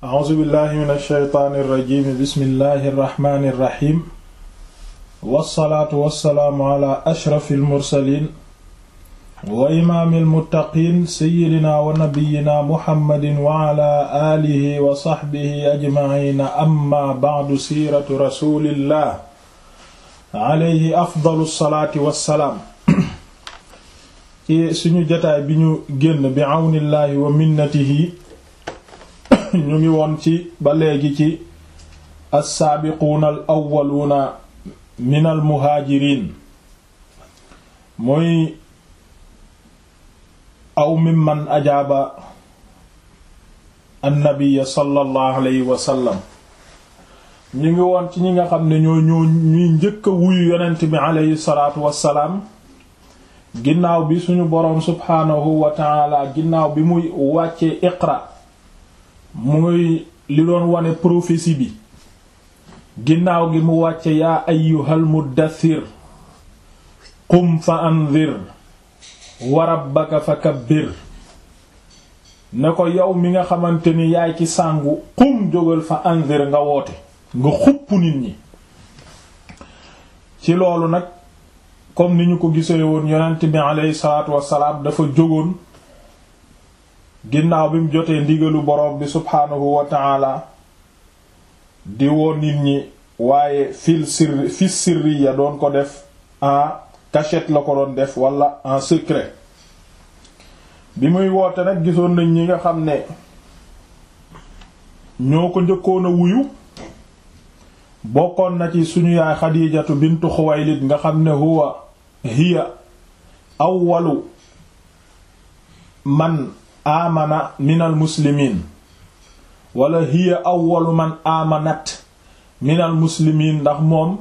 a'uuzu billahi min alsheytaani irrajim bismillahi irrahmani irrahim wassalaatu wassalaamu ala ashrafi almursalin wa imaami almuttaqiin seyyidina wa nabiyina muhammadin wa ala aalihi wa saxbihi ajmaciina amma bacdu siiratu rasulillah alayhi afdalu salaati wassalaam ci suñu jotaay bi ñu génn bi àwnillaahi wa minnatihi ñu ngi woon ci ba léegi ci assaabiquuna al awwaluuna min al muhaajiriin muy aw mimman ajaaba annabiya sallallahu alayhi wa sallam ñu ngi woon ci ñi nga xam ne ñoo ñoo ñuy njëkk a wuyu yonent bi alayhi salaatu wassalaam ginnaaw bi suñu boroom subhaanahu wa taala ginnaaw bi muy wàccee iqra muy li doon wane prophétie bi ginnaaw gi mu wàcce yaa ayyuhal muddathir qum fa anzir wa rabbaka fakabbir ne ko yow mi nga xamante ni yaay ci sàngu qum jógal fa anzir nga woote nga xupp nit ñi ci loolu nag comme ni ñu ko gisee woon yonent bi aleyhi salaatu wassalaam dafa jógoon ginnaaw bi mu jotee ndigalu boroom bi subhaanahu wa taala di woo nit ñi waaye fil sirri fi sirriya doon ko def en cachette la ko doon def wala en secret bi muy woote nag gisoon nañ ñi nga xam ne ñoo ko njëkkoon a wuyu bokkoon na ci suñu yaay xadiijatu bintu xuwaylid nga xam ne huwa hiya awwalu man aamana minal muslimiin wala hiya awwalu man aamanat minal muslimiin ndax moom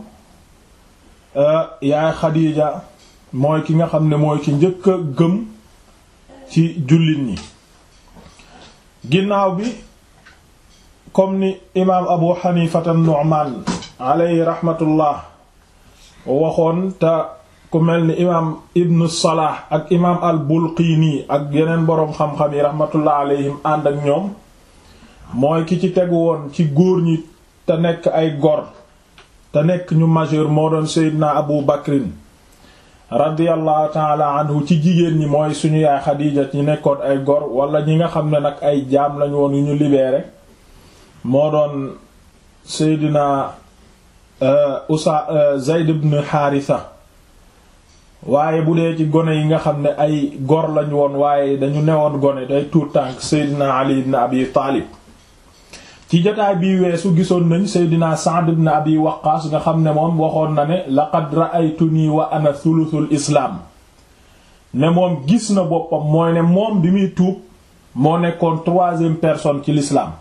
yaay xadiija mooy ki nga xam ne mooy ki njëkk a gëm ci jullit ñi ginnaaw bi comme ni imaam abu xanifata nu'man alayhi rahmatullah waxoon te ku mel ni imaam ibnu salah ak imaam al bulqiini ak yeneen boroom xam-xam yi rahmatullah alayhim ànd ak ñoom mooy ki ci tegu woon ci góor ñi te nekk ay gor te nekk ñu majeur moo doon seydina abu bakrin radiyallahu taala anhu ci jigéen ñi mooy suñu yaay xadiija ñi nekkoon ay gor wala ñi nga xam ne nag ay jaam lañu woon yu ñu libéré moo doon seydina usa zayd ibn haritha waaye bu dee ci gone yi nga xam ne ay gor lañ woon waaye dañu newoon gone day tuur tànk seydina ali ibn abi taalib ci jotaay bii weesu gisoon nañ seydina sa'd ibn abi waqqaas nga xam ne moom waxoon na ne laqad ra'aytuni wa ana thuluthul islaam ne moom gis na boppam mooy ne moom bi muy tuub moo nekkoon troisième personne ci l'islam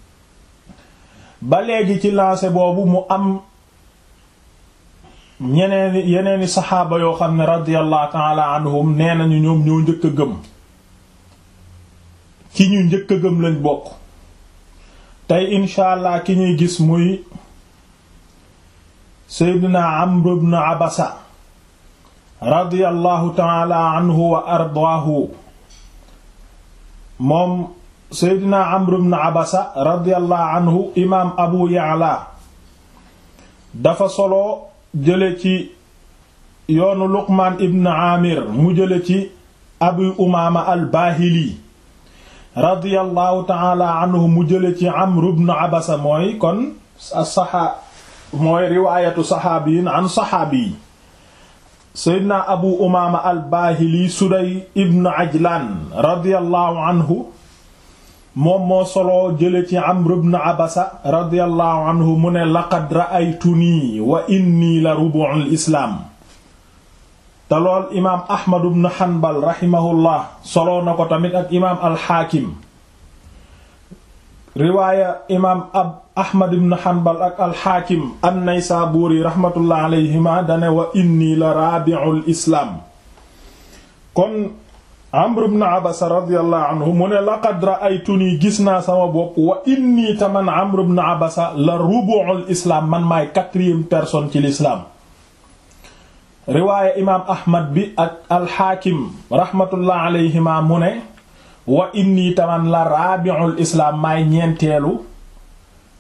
ba léegi ci lancé boobu mu am ñeneeni yeneeni saxaaba yoo xam ne radiyallahu ta'ala anhum nee nañu ñoom ñoo njëkk a gëm ci ñu njëkk a gëm lañ bokk tey incha allah ki ñuy gis muy seydina amr ibn abasa radiyallahu ta'ala anhu wa ardaahu moom seydina amr ibn abasa radiyallahu anhu imaam abu ya'la dafa solo jële ci yoonu luqmaan ibn amir mu jële ci abu umaama al baahili radiyallahu taala anhu mu jële ci amr ibn abasa mooy kon saxaa mooy riwaayatu saxaabiyin an saxaabi seydna abu umaama al baahili suday ibn ajlan radiyallahu anhu moom moo soloo jële ci amr ibn abasa radiyallahu anhu mu ne laqad ra'aytuni wa inni la rubu'ul islaam te lool imaam ahmad ibn hanbal rahimahullah soloo na ko tamit ak imaam alxaakim riwaaya imaam ab ahmad ibn hanbal ak alxaakim an-naysaburi rahmatullah alayhima dane wa inni la rabi'ul islaam kon amr ibn abasa radiyallahu anhu mu ne laqad ra'aytuni gis naa sama bopp wa inni taman amr ibn abasa la rubu'ul islaam man maay quatrième personne ci l'islam riwaaya imaam ahmad bi ak alxaakim rahmatullah alayhima mu ne wa inni taman la rabi'ul islaam maay ñeenteelu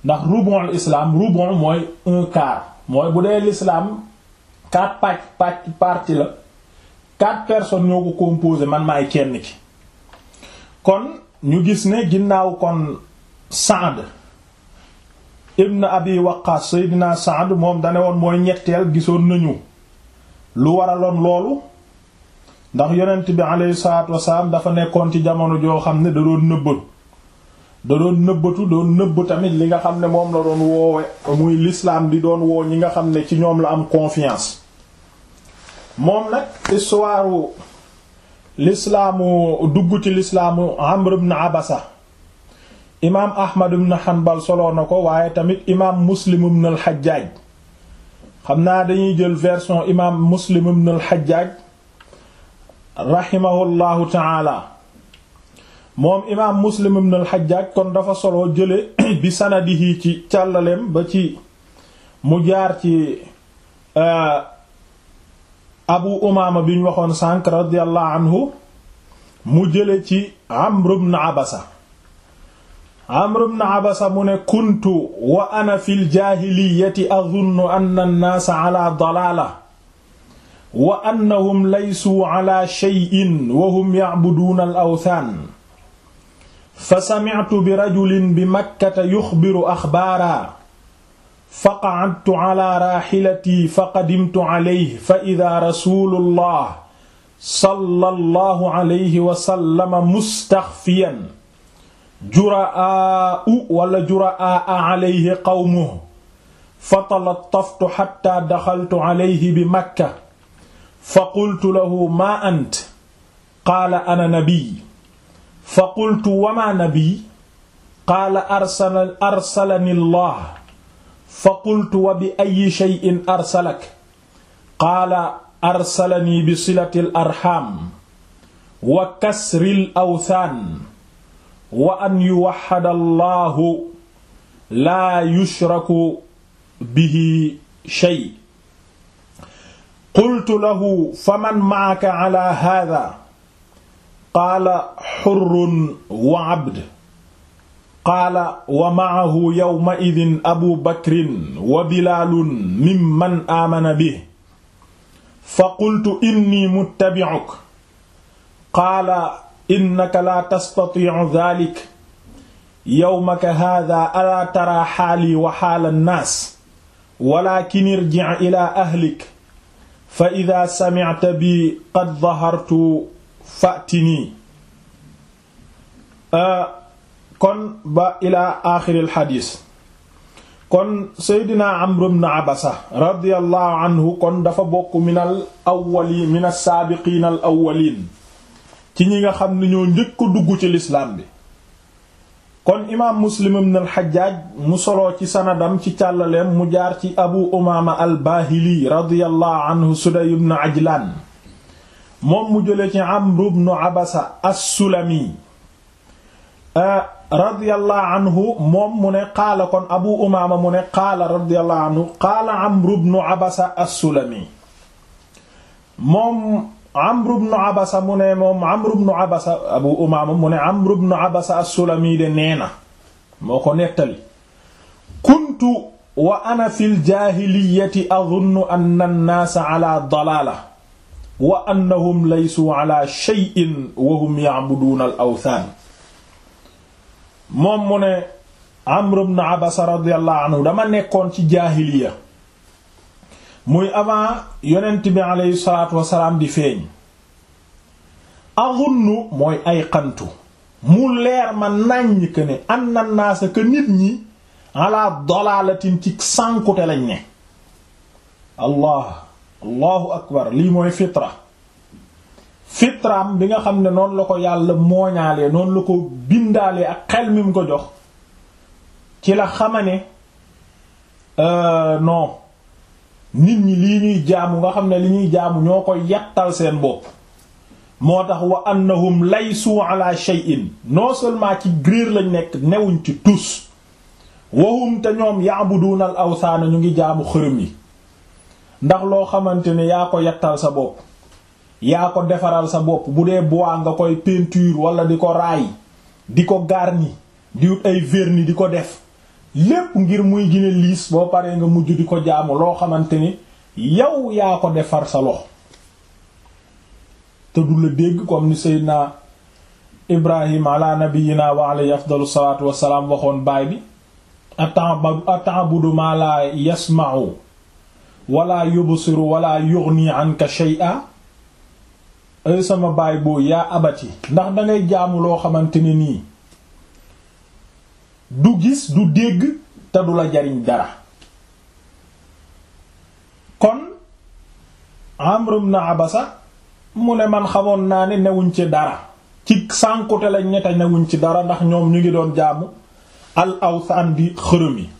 ndax rubon islam rubon mooy un quart mooy bu dee l'islam quatre pàcc pàcc partie la quatre personnes ñoo ko composé man maay kenn ki kon ñu gis ne ginnaaw kon Saad ibn Abi Waqqas Seydina Saad moom dane woon mooy ñetteel gisoon nañu lu waraloon loolu ndax yonent bi alayhi salaatu wasalaam dafa nekkoon ci jamono joo xam ne da doon nëbbatu da doon nëbbatu doon nëbb tamit li nga xam ne moom la doon woowe muy l'islam di doon woo ñi nga xam ne ci ñoom la am confiance moom nag histoire l'islaamu dugg ci l'islaamu Amr ibn Abasa imaam Ahmad ibn Hanbal soloo na ko waaye tamit imaam Muslim ibn al-Hajjaj xam naa dañuy jël version imaam Muslim ibn al-Hajjaj rahimahullahu taala moom imaam Muslim ibn al-Hajjaj kon dafa soloo jële bi sanadihi ci càllaleem ba ci mu jaar ci abu umaama bi ñu waxoon sànq radiyallahu anhu mu jële ci amr ibn abasa amr ibn abasa mu ne kuntu wa ana fi ljaahiliyati adunnu anna annaasa ala dalaala wa annahum laysuu ala shay'in wa hum ya'buduuna al awthaan fa sami'tu bi rajulin bi makkata yuxbiru axbaara faqa'adtu ala raaxilati faqadimtu alayhi fa idaa rasuulullah sallallahu alayhi wa sallam mustaxfiyan juraa'u wala juraa'aa alayhi qawmuhu fatalattaftu xatta daxaltu alayhi bi makka faqultu lahu maa ant qaala ana nabiy faqultu wa maa nabiy qaala arsalani allah faqultu wa bi ayyi shay'in arsalak qaala arsalanii bi silati l arxaam wa kasri l awthaan wa an yuwaxada allahu laa yushraku bihi shay qultu lahu faman ma'aka ala haadha qaala xurrun wa abd qaala wa maahu yawmaidin abu bakrin wa bilaalun mimman aamana bih fa qultu inni muttabi'uk qaala innaka laa tastatiicu daalik yawmaka haadaa alaa taraa xaalii wa xaala nnaas walaakin irjic ilaa ahlik fa idaa samicta bi qad dahartu fa'tinii kon ba ilaa aaxiril xadiis kon seydina amru bnu abasa radiallahu anhu kon dafa bokk minal awwaliin min assaabiqiin al awwaliin ci ñi nga xam ne ñoo njëkk a dugg ci lislaam bi kon imaam muslim ibn al xajjaaj mu soloo ci sanadam ci càllaleem mu jaar ci abu umaama al baahili radiallahu anhu suday ibn ajlaan moom mu jële ci amru bnu abasa as-sulami radiyallahu anhu moom mu ne qaala kon abu umaama mu ne qaala radiyallahu anhu qaala amru bnu abasa as-sulami moom amru bnu abasa mu ne moom amru bnu abasa abu umaama mu ne amru bnu abasa as-sulami de nee na moo ko nettali kuntu wa ana fi ljaahiliyati adunnu anna annaasa ala dalaala wa annahum laysuu ala shay'in wa hum ya'buduuna al awthaan moom mu ne Amr ibn Abasa radiyallahu anhu dama nekkoon ci jaahiliya muy avant yonent bi aleyhi salaatu wasalaam di feeñ azunnu mooy ay xantu mu leer ma nàññ que ne anna naasa que nit ñi ala dalaalatin ci sànkute lañ ne allah allahu akbar lii mooy fitra fitraam bi nga xam ne noonu la ko yàlla mooñaalee noonu la ko bindaalee ak xel mi mu ko jox ci la xama ne non nit ñi lii ñuy jaamu nga xam ne li ñuy jaamu ñoo ko yattal seen bopp moo tax wa annahum laysu ala shay'in non seulement ci gréer lañ nekk newuñ ci tus wahum te ñoom ya'buduna al awsaana ñu ngi jaamu xërëm yi ndax loo xamante ne yaa ko yattal sa bopp yaa ko defaral sa bopp bu dee bois nga koy peinture wala di ko raay di ko garni di wut ay vernis di ko def lépp ngir muy gine liis boo paree nga mujj di ko jaamu loo xamante ni yow yaa ko defar sa loxo te du la dégg comme ni Seydina Ibrahim ala nabiyina wa alayhi afdalu salaatu wassalaam waxoon baay bi ata'budu ma la yasma'u wala yubsiru wala yughni anka shay'a ay sama baay boo yaa abati ndax dangay jaamu loo xamante ne nii du gis du dégg te du la jariñ dara kon Amr ibn Abasa mu ne man xamoon naa ne newuñ ci dara ci sànkute lañ ñette newuñ ci dara ndax ñoom ñu ngi doon jaamu al awthan di xërëm yi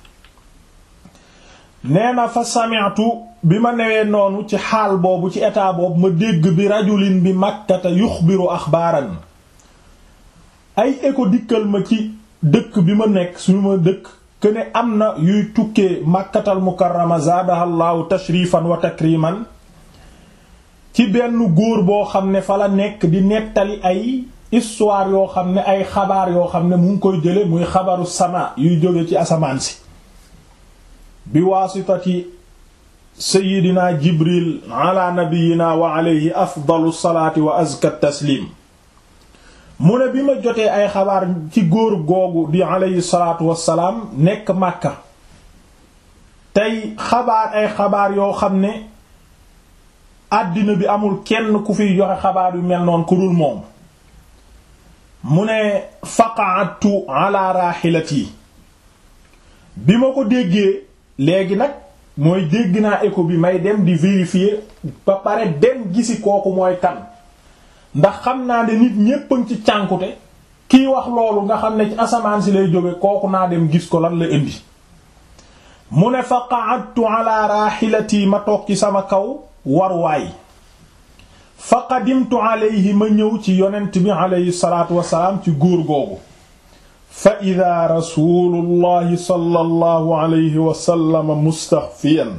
nee na fa sami'tu bi ma newee noonu ci xaal boobu ci état boobu ma dégg bi rajulin bi makkata yuxbiru axbaaran ay écho dikkal ma ci dëkk bi ma nekk suñu ma dëkk que ne am na yuy tukkee makkatal mukarrama zaadaha llaahu tashrifan wa takriman ci benn góor boo xam ne fa la nekk di nettali ay histoire yoo xam ne ay xabaar yoo xam ne mu ngi koy jële muy xabaru sama yuy jóge ci asamaan si bi waasitati sayidina jibril ala nabiyina wa alayhi afdalu salaati wa azka taslim mu ne bi ma jotee ay xabaar ci góor googu di alayhi salaatu wassalaam nekk màkka tey xabaar ay xabaar yoo xam ne àddina bi amul kenn ku fiy joxe xabaar yu mel noonu ku dul moom mu ne faqa'tu ala rahilati bi ma ko déggee léegi nag mooy dégg naa écho bi may dem di vérifier ba pare dem gisi kooku mooy kan ndax xam naa ne nit ñépp ci cànkute kiy wax loolu nga xam ne ci asamaan si lay jóge kooku naa dem gis ko lan la indi mu ne fa qa'adtu ala rahilati ma toog ci sama kaw warwaay fa qadimtu alayhi ma ñëw ci yonent bi alayhi salaatu wasalaam ci góor googu fa ida rasulullahi sallallahu alayhi wa sallam mustaxfiyan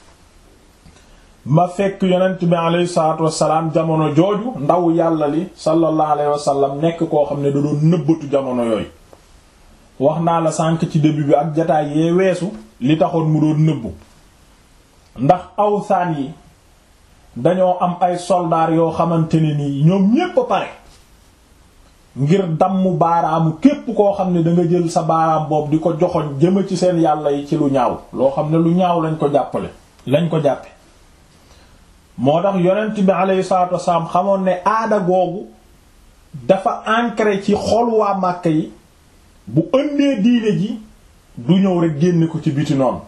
ma fekk yonent bi alayhi salaatu wasalaam jamono jooju ndaw yàlla li sallallahu alayhi wa sallam nekk koo xam ne da doon nëbbatu jamono yooyu wax naa la sànk ci début bi ak jataay yee weesu li taxoon mu doon nëbbu ndax awsaan yi dañoo am ay soldaar yoo xamante ne nii ñoom ñépp a pare ngir damm baaraamu képp koo xam ne da nga jël sa baaraam boobu di ko joxoñ jëma ci seen yàlla yi ci lu ñaaw loo xam ne lu ñaaw lañ ko jàppale lañ ko jàppe moo tax yonent bi alayhi salaatu wasalaam xamoon ne aada googu dafa ancré ci xol waa Màkka yi bu ëndee diine ji du ñëw rek génne ko ci biti noonu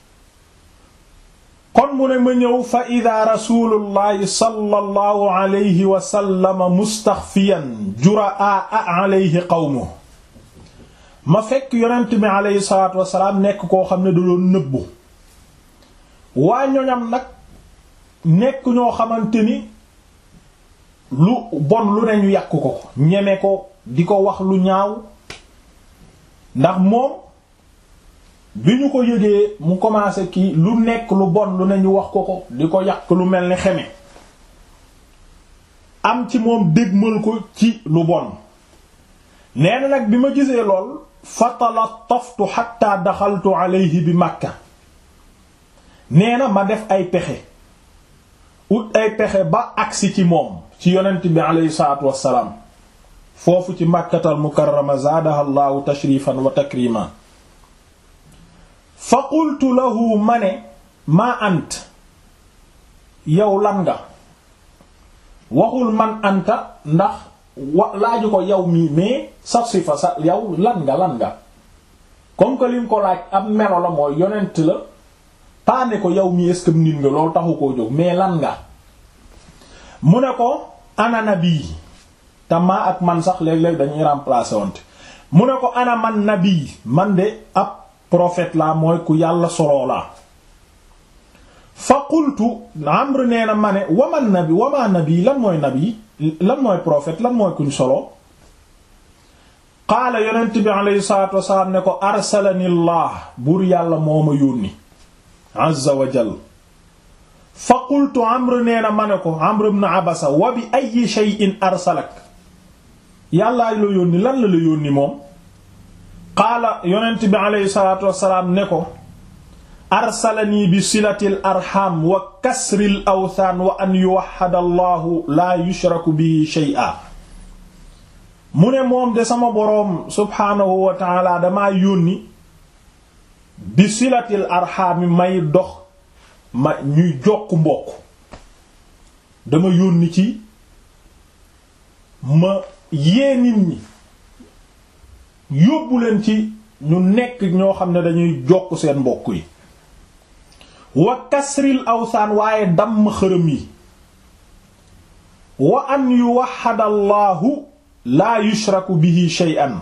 kon mu ne ma ñëw fa ida rasulullahi sallallahu alayhi wa sallam mustaxfiyan juraa alayhi qawmu ma fekk yonent bi alayhi salaatu wasalaam nekk koo xam ne da doon nëbbu waa ñoñam nag nekk ñoo xamante ni lu bon lu ne ñu yàq ko ñeme ko di ko wax lu ñaaw ndax moom bi ñu ko yëgee mu commencé kii lu nekk lu bon lu ne ñu wax ko ko di ko yàq lu mel ni xeme am ci moom dégmal ko ci lu bon nee na nag bi ma gisee lool fatalattaftu hatta daxaltu alayhi bi Makka nee na ma def ay pexe ut ay pexe ba agsi ci moom ci yonent bi alayhi salaatu wassalaam foofu ci Makkatal Mukarrama zaadaha Allahu tashrifan wa takriman fa qultu lahu ma ne maa ant yow lan nga waxul man anta ndax wa laaju ko yow mii mais sa sifa sa yow lan nga lan nga comme que lim ko laaj ab melo la mooy yonent la paane ko yow mii est-ce que nit nga loolu taxu koo jóg mais lan nga mu ne ko ana nabi te maa ak man sax léeg-léeg dañuy remplacer wante mu ne ko ana man nabi man de ab prophète la mooy ku yàlla soloo la fa qultu amr nee na ma ne waman nabi wama nabi lan mooy nabi lan mooy prophète lan mooy kuñ soloo qaala yonent bi aleyhi salatu wasalaam ne ko arsalani llah buur yàlla moo ma yónni azza wa jal fa qultu amr nee na ma ne ko amr ibn abasa wa bi ayyi shay'in arsalak yàllaa la yónni lan la la yónni moom qaala yonent bi aleyhi salaatu wassalaam ne ko arsalanii bi silatil arham wa kasril awthaan wa an yuwahhada allahu laa yushraku bihi shay'a mu ne moom de sama boroom subhaanahu wa taala damaa yónni bi silatil arham may dox ma ñuy jokk mbokk dama yónni ci ma yee nit ñi yóbbu leen ci ñu nekk ñoo xam ne dañuy jokk seen mbokk yi wa kasril awsaan waaye damm xërëm yi wa an yuwahhada allahu laa yushraku bihi shay'an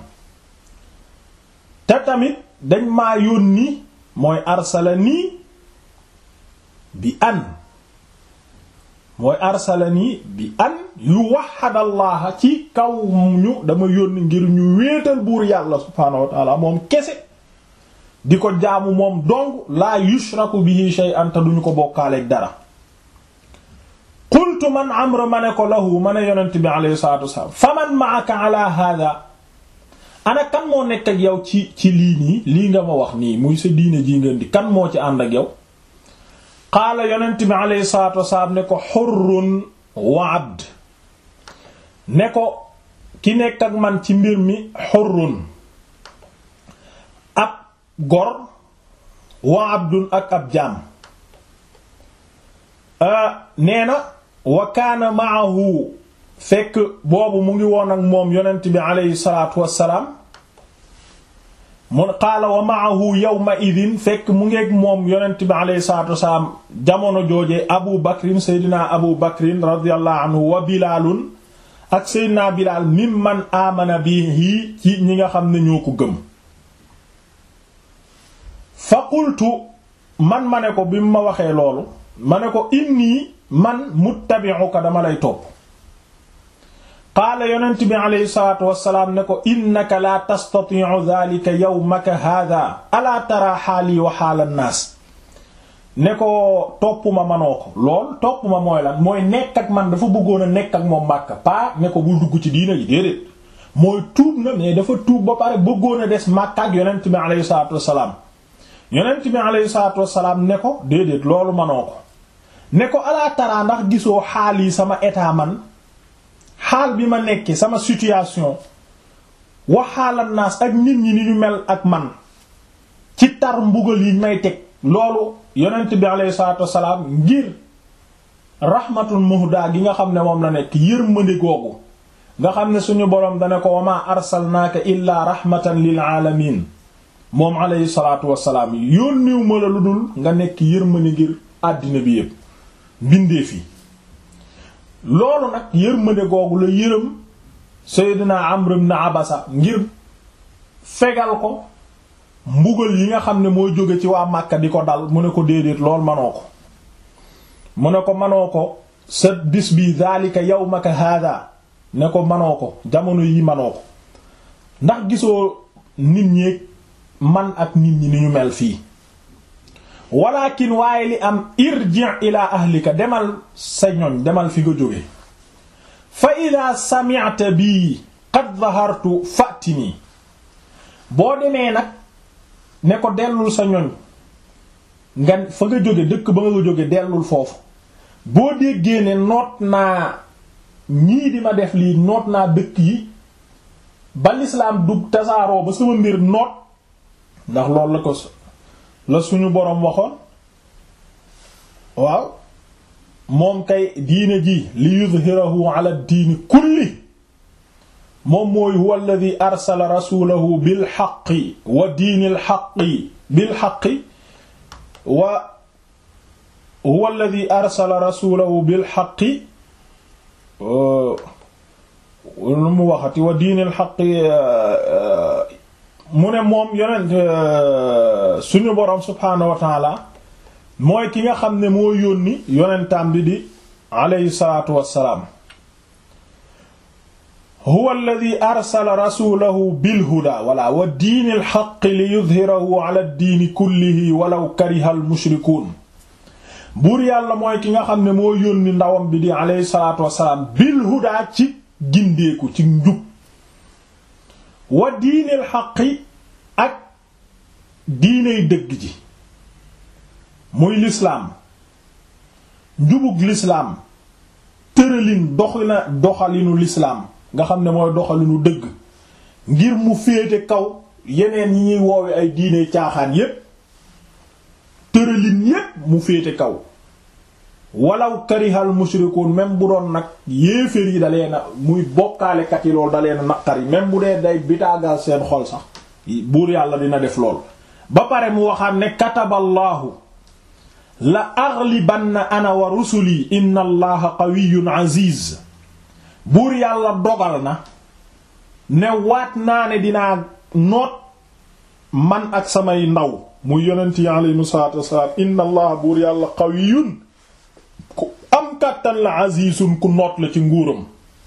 te tamit dañ maa yónni mooy arsalani bi an mooy arsalani bi an yuwahhada allaha ci kaw ñu dama yónni ngir ñu wéetal buur yàlla subhaanahu wa ta'ala moom kese di ko jaamu moom dong laa yushraku bihi shay'an te duñu ko bokkaaleeg dara qultu man amra ma ne ko lahu ma ne yonent bi alayhi salatu wassalam fa man ma'aka ala hada ana kan moo nekk ak yow ci ci lii nii lii nga ma wax nii muy sa diine ji ngeen di kan moo ci ànd ak yow qaala yonent bi alayhi salatu wassalam ne ko hurrun wa abd ne ko ki nekk ak man ci mbir mi hurrun ab gor wa abdun ak ab jaam nee na wa kaana maahu fekk boobu mu ngi woon ak moom yonent bi aleyhi salaatu wassalaam mu qaala wa maahu yawma idin fekk mu ngi ak moom yonent bi aleyhi salaatu wassalaam jamono joojee abu bakrin seydina abu bakrin radiyallahu anhu wa bilaalun ak seydina bilaal mimman aamana bihi ci ñi nga xam ne ñoo ko gëm fa qultu man ma ne ko bi mu ma waxee loolu ma ne ko inni man muttabi'uka dama lay topp qaala yonent bi alayhi salaatu wassalaam ne ko innaka laa tastati'u dhalika yawmaka hadha alaa tara xaali wa xaala naas ne ko topp ma manoo ko lool topp ma mooy lan mooy nekk ak man dafa bëggoon a nekk ak moom Makka pas ne ko bul dugg ci diina ji déedéet mooy tuub na mais dafa tuub ba pare bëggoon a des Makka ak yonent bi alayhi salaatu wassalaam yonent bi alayhi salaatu wassalaam ne ko déedéet loolu manoo ko ne ko alaa tara ndax gisoo xaal yi sama état man xaal bi ma nekkee sama situation waxaalan naas ak nit ñi ni ñu mel ak man ci tar mbugal yi may teg loolu yonent bi alayhi salaatu wassalaam ngir rahmatul muhda gi nga xam ne moom la nekk yërmande googu nga xam ne suñu boroom dana ko wama arsalnaaka illaa rahmatan lil alamin moom alayhi salaatu wassalaam yónniw ma la lu dul nga nekk yërmande ngir àddina bi yépp mbindeef yi loolu nag yërmande googu la yërëm Seydina Amr ibn Abasa ngir fegal ko mbugal yi nga xam ne mooy jóge ci waa Màkka di ko dal mu ne ko déedéet lool manoo ko mu ne ko manoo ko sa bis bi daalika yawmaka hada ne ko manoo ko jamono yi manoo ko ndax gisoo nit ñi man ak nit ñi ni ñu mel fii walakin waaye li am irji' ila ahlika demal sa ñoñ demal fi nga jóge fa ida sami'ta bii qad dhahartu fatini boo demee nag ne ko dellul sa ñoñ nga fa nga jóge dëkk ba nga jóge dellul foofu boo déggee ne noot naa ñii di ma def lii noot naa dëkk yi ba lislaam dug tasaaroo ba sama mbir noot ndax loolu la ko la suñu boroom waxoon waaw moom kay diine ji li yuzhirahu ala diini kulli moom mooy huwa alladhi arsala rasulahu bil haqqi wa diinil haqqi bil haqqi wa huwa alladhi arsala rasulahu bil haqqi lu mu waxati wa diinil haqqi mu ne moom yonent suñu boroom subhaanahu wa taala mooy ki nga xam ne moo yónni yonentam bi di aleyhi salaatu wassalaam huwa alladhi arsala rasulahu bilhuda wala wa diini alxaqi li yudhirahu ala diini kullihi walaw kariha almushrikuun buur yàlla mooy ki nga xam ne moo yónni ndawam bi di aleyhi salaatu wassalaam bilhuda ci gindeeku ci njub wa diini alxaqi diiney dëgg ji muy lislaam njubug lislaam tëralin doxina doxalinu lislaam nga xam ne mooy doxalinu dëgg ngir mu féete kaw yeneen yi ñuy woowe ay diine caaxaan yépp tëralin yépp mu féete kaw walaw karihal mushrikuun même bu doon nag yéeféer yi dalee na muy bokkaalekat yi loolu dalee na naqar yi même bu dee day bitaagal seen xol sax buur yàlla dina def lool ba pare mu waxaat ne kataballaahu la aghlibanna ana wa rusuli inna allaha qawiyyun aziz buur yàlla dogal na ne waat naa ne dinaa noot man ak samay ndaw muy yonent yi alayhimu salaatu wassalaam inna allaha buur yàlla qawiyyun ku am kàttan la azizun ku noot la ci nguuram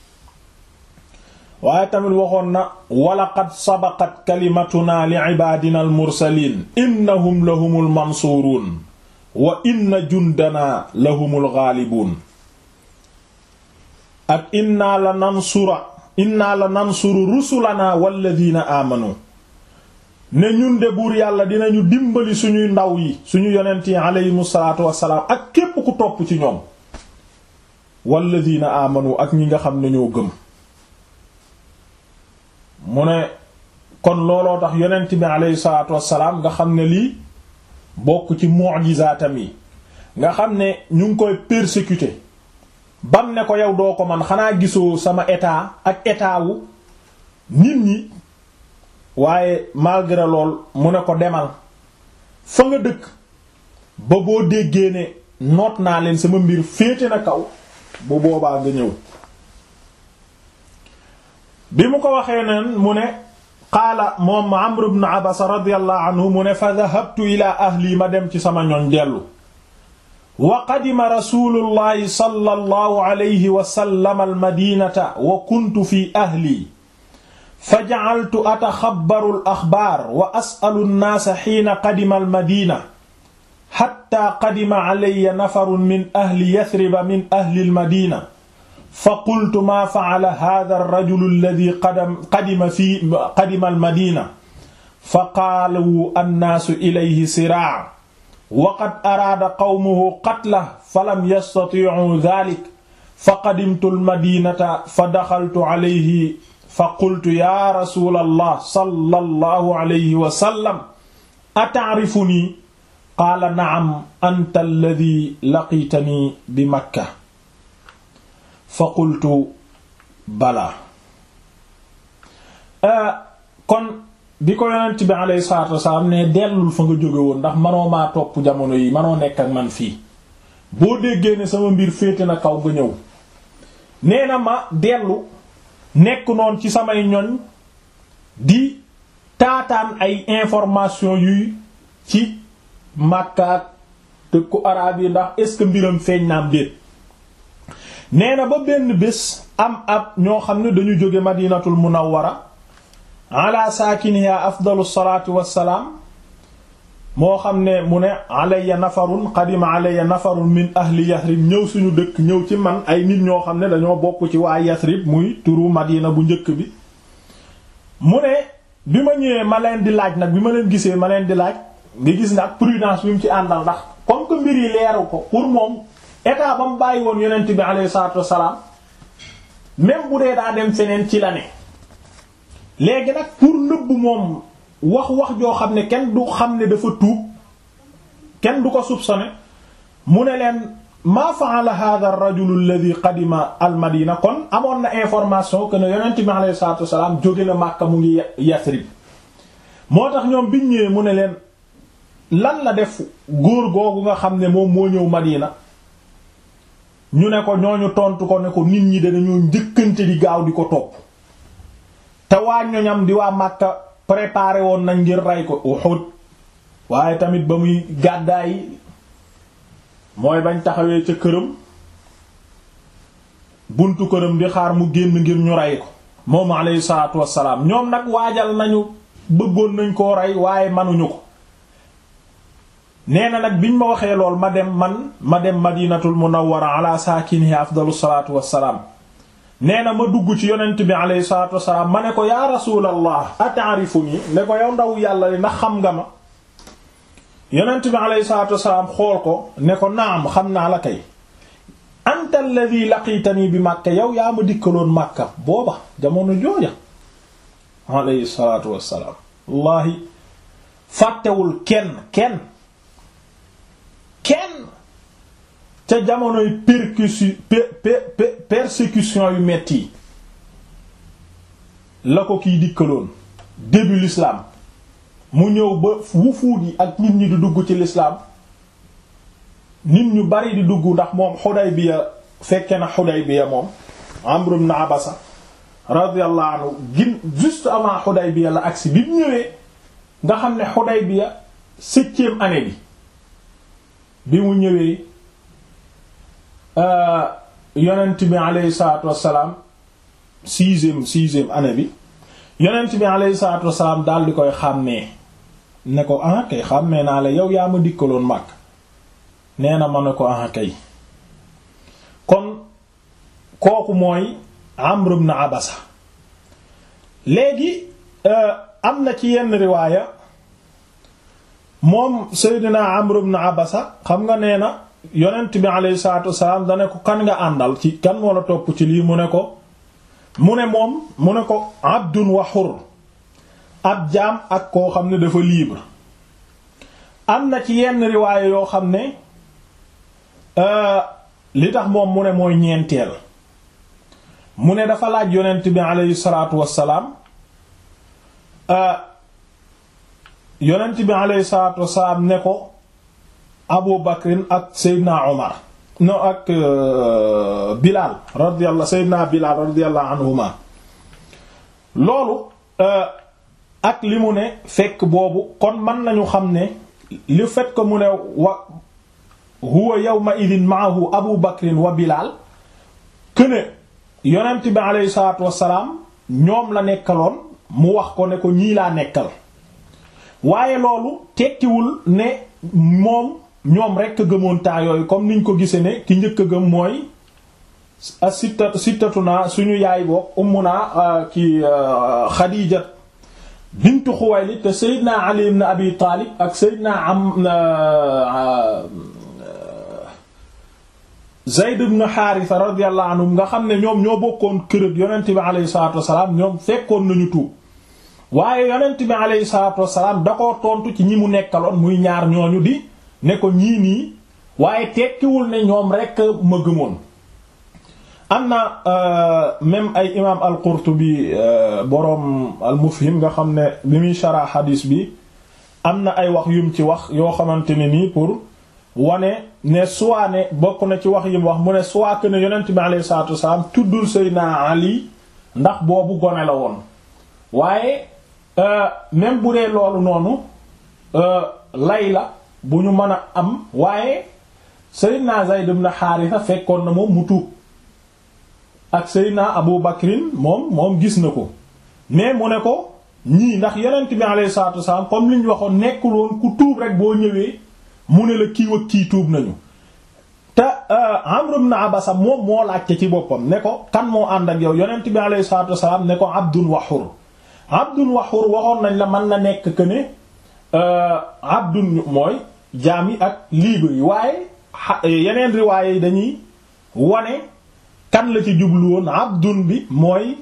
waaye tamit waxoon na walaqad sabaqat kalimatuna li ibaadina al mursaliin innahum lahumul mansuuruun wa inna jundana lahumul ghaalibuun ak inna la nansura inna la nansuru rusulana walladina aamanu ne ñun de buur yàlla dinañu dimbali suñuy ndaw yi suñu yonent yi aleyhimu salaatu wassalaam ak képp ku topp ci ñoom walladina aamanu ak ñi nga xam ne ñoo gëm mu ne kon looloo tax yonent bi aleyhi salaatu wassalaam nga xam ne lii bokk ci mu'jizaatam yi nga xam ne ñu ngi koy persécuter bam ne ko yow doo ko man xanaa gisoo sama état ak état wu nit ñi waaye malgré lool mu ne ko demal fa nga dëkk ba boo déggee ne noot naa leen sama mbir féete na kaw bu boobaa nga ñëw bi mu ko waxee neen mu ne qaala moom Amr ibn Abasa radiyallahu anhu mu ne fa dhahabtu ila ahli ma dem ci sama ñoñ dellu wa qadima rasulullahi sallallahu alayhi wa sallam almadinata wa kuntu fi ahli fa ja'altu ataxabbaru al-axbaar wa as'alu an-naasa hiina qadima al-madiina hatta qadima alayya nafarun min ahli Yathriba min ahli al-madiina fa qultu maa fa'ala haadha ar-rajulu alladhii qadima fii qadima al-madiina fa qaalu an-naasu ilayhi siraa'a wa qad araada qawmuhu qatlahu falam yastati'uu dhaalika fa qadimtu al-madiinata fa daxaltu alayhi fa qultu yaa rasuulallah sallallahu alayhi wa sallam ata'rifunii qaala na'am anta alladhii laqiitanii bi makka fa qultu balaa kon bi ko yonent bi alayhi salaatu wasalaam ne dellul fa nga jóge woon ndax manoo maa topp jamono yi manoo nekk ak man fii boo déggee ne sama mbir féete na kaw nga ñëw nee na ma dellu nekk noonu ci samay ñoñ di taataan ay information yuy ci màkkaat dëkku araab yi ndax est-ce que mbiram feeñ naam déet nee na ba benn bés am ab ñoo xam ne dañu jóge madinatul munawwara ala saakiniha afdalu salaatu wassalaam moo xam ne mu ne alayya nafarun qadima alayya nafarun min ahli yathrib ñëw suñu dëkk ñëw ci man ay nit ñoo xam ne dañoo bokk ci waa yathrib muy turu madina bu njëkk bi mu ne bi ma ñëwee ma leen di laaj nag bi ma leen gisee ma leen di laaj nga gis nga ak prudence bi mu ci àndal ndax comme que mbir yi leeru ko pour moom état ba mu bàyyi woon yonent bi alayhi salaatu wassalaam même bu dee daa dem feneen ci la ne léegi nag pour nëbb moom wax wax joo xam ne kenn du xam ne dafa tuub kenn du ko soupçonné mu ne leen maa fa'ala hadha ar-rajul alladhi qadima al-madina kon amoon na information que ne yonent bi alayhi salaatu wassalaam jóge na Makka mu ngi Yasrib moo tax ñoom biñ ñëwee mu ne leen lan la def góor googu nga xam ne moom moo ñëw Madina ñu ne ko ñooñu tontu ko ne ko nit ñi danañoo njëkkante di gaaw di ko topp te waa ñoñam di waa Makka préparé woon nañ ngir rey ko Uhud waaye tamit ba muy gàddaay mooy bañ taxawee ca këram buntu këram di xaar mu génn ngir ñu rey ko moom alayhi salaatu wassalaam ñoom nag waajal nañu bëggoon nañ koo rey waaye manuñu ko nee na nag biñ ma waxee lool ma dem man ma dem madinatul munawwara ala saakinihi afdalu salaatu wassalaam nee na ma dugg ci yonent bi alayhi salaatu wassalaam ma ne ko yaa rasuulallah ata'rifuni ne ko yow ndaw yàlla li ndax xam nga ma yonent bi alayhi salaatu wasalaam xool ko ne ko naam xam naa la kay anta alladhi laqitani bi Makka yow yaa ma dikkaloon Makka booba jamono jooja alayhi salaatu wassalaam wallahi fàttewul kenn kenn kenn ca jamonoy percussion persécution yu metti yi la ko kiy dikkaloon début l'islam mu ñëw ba wufuut yi ak nit ñi di dugg ci l'islam nit ñu bari di dugg ndax moom Xudaybiya fekke na Xudaybiya moom Amr ibn Abasa radiyallahu anhu gin juste avant Xudaybiya la agsi bi mu ñëwee nga xam ne Xudaybiya septième année bi bi mu ñëwee yonent bi aleyhi salaatu wassalaam sixième sixième année bi yonent bi aleyhi salaatu wassalaam daal di koy xàmmee ne ko ah kay xàmmee naa la yow yaa ma dikkaloon màgg nee na ma ne ko ah kay kon kooku mooy Amr ibn Abasa léegi am na ci yenn riwaaya moom Seydina Amr ibn Abasa xam nga nee na yonent bi alayhi salaatu wasalaam da ne ko kan nga àndal ci kan moo la topp ci lii mu ne ko mu ne moom mu ne ko abdun wa hur ab jaam ak koo xam ne dafa libre am na ci yenn riwaaya yoo xam ne li tax moom mu ne mooy ñeenteel mu ne dafa laaj yonent bi alayhi salaatu wasalaam yonent bi alayhi salaatu wasalaam ne ko Abu Bakrin ak Seydina Omar no ak Bilal radiyallahu Seydina Bilal radiyallahu anhuma loolu ak li mu ne fekk boobu kon mën nañu xam ne le fait que mu ne wa huwa yawma idin maahu Abu Bakrin wa Bilal këne yonent bi aleyhi salaatu wassalaam ñoom la nekkaloon mu wax ko ne ko ñii laa nekkal waaye loolu tekkiwul ne moom ñoom rekk gëmoon taa yooyu comme niñ ko gisee ne ki njëkk a gëm mooy a sitta sittatuna suñu yaay boog ummuna ki Xadiija bintu Xuwaylid te Seydina Ali ibn Abi Taalib ak Seydina am Zayd ibn Haarisa radiyallahu anhum nga xam ne ñoom ñoo bokkoon kër ak yonent bi alayhi salaatu wassalaam ñoom fekkoon nañu tuub waaye yonent bi alayhi salaatu wassalaam da ko tontu ci ñi mu nekkaloon muy ñaar ñooñu di ne ko ñii nii waaye tekkiwul ne ñoom rekk ma gëmoon am na même ay imaam al-Qurtubi boroom al-Mufhim nga xam ne bi muy shara xadiis bi am na ay wax yum ci wax yoo xamante ne nii pour wane ne soit ne bokk na ci wax yim wax mu ne soit que ne yonent bi alayhi salaatu wasalaam tuddul Seydina Ali ndax boobu gone la woon waaye même bu dee loolu noonu lay la bu ñu mën a am waaye Seydina Zayd ibn Haarisa fekkoon na moom mu tuub ak Seydina Abu Bakrin moom moom gis na ko mais mu ne ko ñii ndax yonent bi alayhi salaatu wasalaam comme li ñu waxoon nekkul woon ku tuub rek boo ñëwee mu ne la kii ak kii tuub nañu te Amr ibn Abasa moom moo laajte ci boppam ne ko kan moo ànd ak yow yonent bi alayhi salaatu wasalaam ne ko abdun wa hur abdun wa hur waxoon nañ la mën na nekk que ne abdun mooy jaam yi ak libre yi waaye yeneen riwaaye yi dañuy wane kan la ci jublu woon abdun bi mooy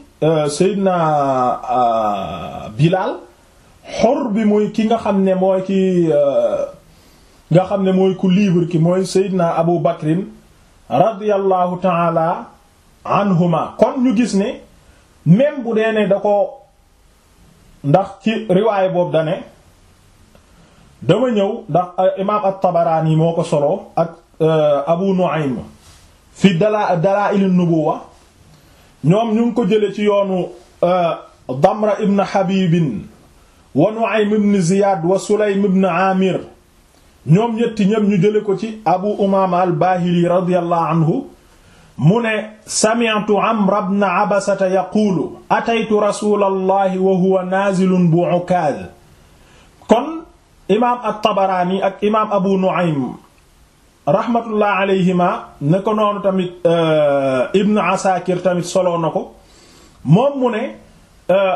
Seydina Bilal xor bi muy ki nga xam ne mooy ki nga xam ne mooy ku libre ki mooy Seydina Abu Bakrin radiyallahu taala anhuma kon ñu gis ne même bu dee ne da ko ndax ci riwaay boobu da ne dama ñëw ndax imaam at-Tabarani moo ko solo ak Abu Nu'aym fi dala Dalaa'il an-Nubuwwa ñoom ñu ngi ko jële ci yoonu Damra ibn Habib wa Nu'aym ibn Ziyad wa Sulaym ibn Amir ñoom ñetti ñépp ñu jële ko ci Abu Umaama al-Baahili radiyallahu anhu mu ne sami'tu Amr ibn Abasata yaqulu ataytu rasulallahi wa huwa naazilun bu Ukaaz kon imaam at-Tabaraani ak imaam Abu Nu'aym rahmatullah alayhima ne ko noonu tamit Ibn Asakir tamit soloo na ko moom mu ne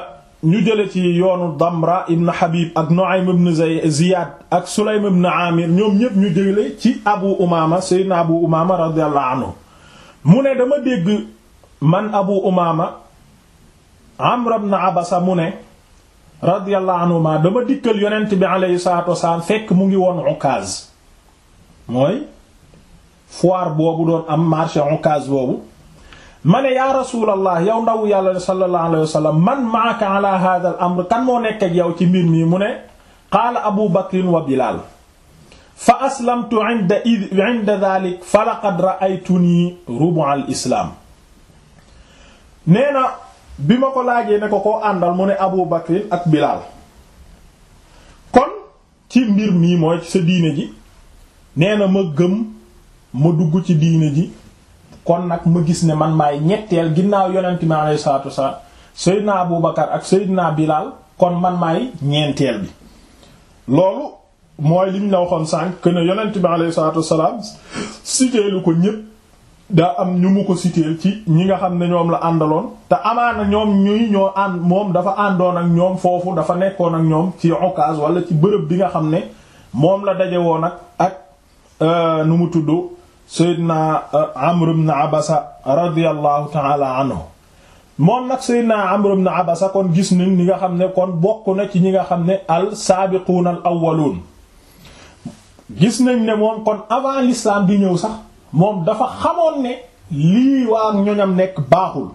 ñu jële ci yoonu Damra ibn Habib ak Nu'aym ibn Ziyad ak Sulaym ibn Amir ñoom ñépp ñu jële ci Abu Umama Seydina Abu Umama radiyallahu anhu mu ne dama dégg man Abu Umama Amr ibn Abasa mu ne radiyallahu anhuma dama dikkal yonent bi alayhi salatu wasalaam fekk mu ngi woon Ukaz mooy foire boobu doon am marché Ukaz boobu ma ne yaa rasulallah yow ndaw yàlla sallallahu alayhi wa sallam man maaka ala hadha al amr kan moo nekk ak yow ci mbir mi mu ne qaala abu bakrin wa bilal fa aslamtu inda inda dhalik fa laqad ra'aytuni rubu' al islam nee na bi ma ko laajee ne ko koo àndal mu ne abu bakrin ak bilal kon ci mbir mii mooy ci sa diine ji nee na ma gëm ma dugg ci diine ji kon nag ma gis ne man maay ñetteel ginnaaw yonent mi alayhi salaatu wasalaam Seydina Abu Bakar ak Seydina Bilal kon man maay ñeenteel bi loolu mooy liñ la waxoon sànq que ne yonent mi alayhi salaatu wasalaam citeelu ko ñépp daa am ñu mu ko citeel ci ñi nga xam ne ñoom la àndaloon te amaana ñoom ñuy ñoo ànd moom dafa àndoon ak ñoom foofu dafa nekkoon ak ñoom ci occasion wala ci bërëb bi nga xam ne moom la daje woon ak ak nu mu tudd Seydina Amr ibn Abasa radiyallahu ta'ala anhu moom nag Seydina Amr ibn Abasa kon gis nañ ni nga xam ne kon bokk na ci ñi nga xam ne al saabiquun al awwaluun gis nañ ne moom kon avant l'islam di ñëw sax moom dafa xamoon ne lii waa ñoñam nekk baaxul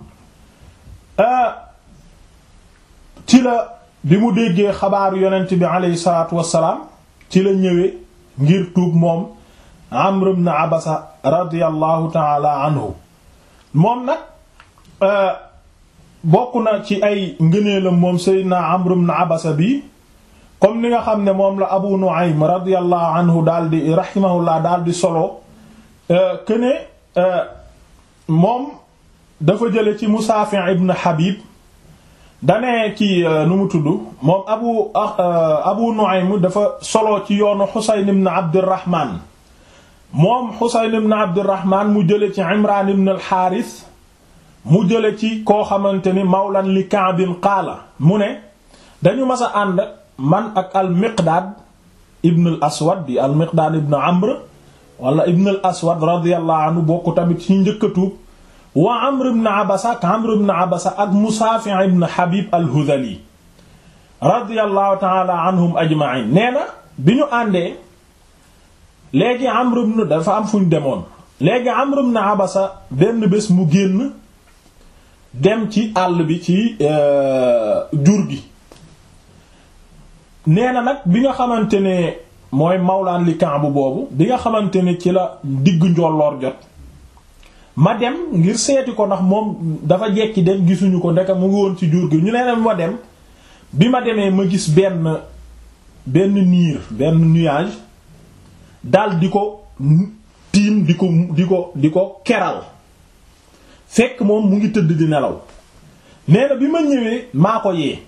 ci la bi mu déggee xabaaru yonent bi aleyhi salaatu wassalaam ci la ñëwee ngir tuub moom Amr ibn Abasa radiyallahu taala anhu moom nag bokk na ci ay ngëneelam moom Seydina Amr ibn Abasa bi comme ni nga xam ne moom la Abu Nu'aym radiyallahu anhu daal di rahimahullah daal di solo que ne moom dafa jële ci Musaafi' ibn Habib dane ki nu mu tudd moom Abu Abu Nu'aym dafa solo ci yoonu Husayn ibn Abdurrahman moom Xusayn ibn Abdurrahman mu jële ci Imran ibn al-Harith mu jële ci koo xamante ni mawlan li Ka'bin qaala mu ne dañu mas a ànd man ak al-Miqdaad ibn al-Aswad di al-Miqdaad ibn Amr wala ibn al-Aswad radiyallahu anhu bokk tamit ci njëkk a tuub wa Amr ibn Abasa ak Amr ibn Abasa ak Musaafi' ibn Habib al-Hudhali radiyallahu ta'ala anhum ajma'in nee na bi ñu àndee léegi Amr ibn dafa am fu ñu demoon léegi Amr ibn Abasa benn bés mu génn dem ci àll bi ci jur gi nee na nag bi nga xamante ne mooy mawlaan li Kaab boobu bi nga xamante ne ci la diggu njolloor jot ma dem ngir seeti ko ndax moom dafa jekki dem gisuñu ko ndeka mu ngi woon ci jur gi ñu nee na ma dem bi ma demee ma gis benn benn niir benn nuage dal di ko tiim di ko di ko di ko keral fekk moom mu ngi tëdd di nelaw nee na bi ma ñëwee maa ko yee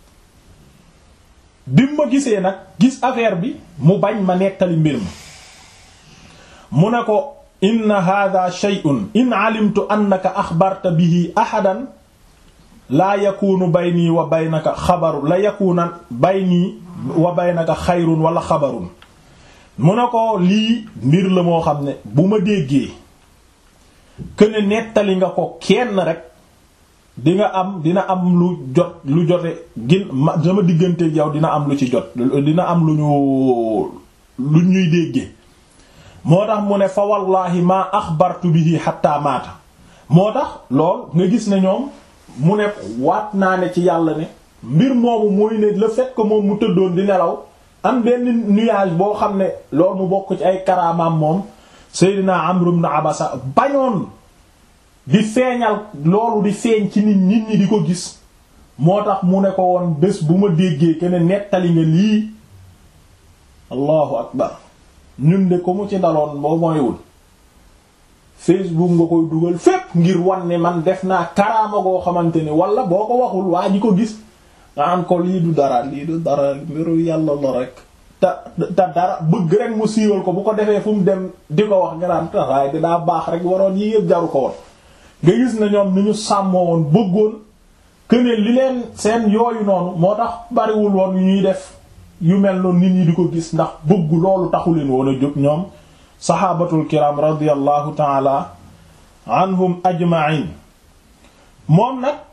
bi ma gisee nag gis affaire bi mu bañ ma nettali mbir ma mu ne ko inna hadha shay'un in alimtu annaka axbarta bihi ahadan laa yakunu bayni wa baynaka xabaru la yakuna bayni wa baynaka xayrun wala xabarun mu ne ko lii mbir la moo xam ne bu ma déggee këne nettali nga ko kenn rek di nga am dina am lu jot lu jote gin ma sama diggante yow dina am lu ci jot dina am lu ñu lu ñuy déggee moo tax mu ne fa wallahi maa axbartu bihi hatta maata moo tax lool nga gis ne ñoom mu ne waat naa ne ci yàlla ne mbir moomu mooy ne le fait que moom mu tëddoon di nelaw am benn nuage boo xam ne loolu mu bokk ci ay karaamaam moom Seydina Amr ibn Abasa bañoon di feeñal loolu di feeñ ci nit nit ñi di ko gis moo tax mu ne ko woon bés bu ma déggee ke ne nettali nga lii allahu akbar ñun de ko mu ci daloon boo moywul Facebook nga koy dugal fépp ngir wan ne man def naa karaama goo xamante ni wala boo ko waxul waa ji ko gis nga am ko lii du dara lii du dara mbiru yàlla la rek te te dara bëgg rek mu siiwal ko bu ko defee fu mu dem di ko wax nga naan waaye dinaa baax rek waroon yii yëpp jaru ko woon nga gis na ñoom ni ñu sàmmoo woon bëggoon këne li leen seen yooyu noonu moo tax bariwul woon yu ñuy def yu mel noonu nit ñi di ko gis ndax bëggu loolu taxu leen woon a jóg ñoom saxaabatul kiram radiyallahu taala anhum ajma'in moom nag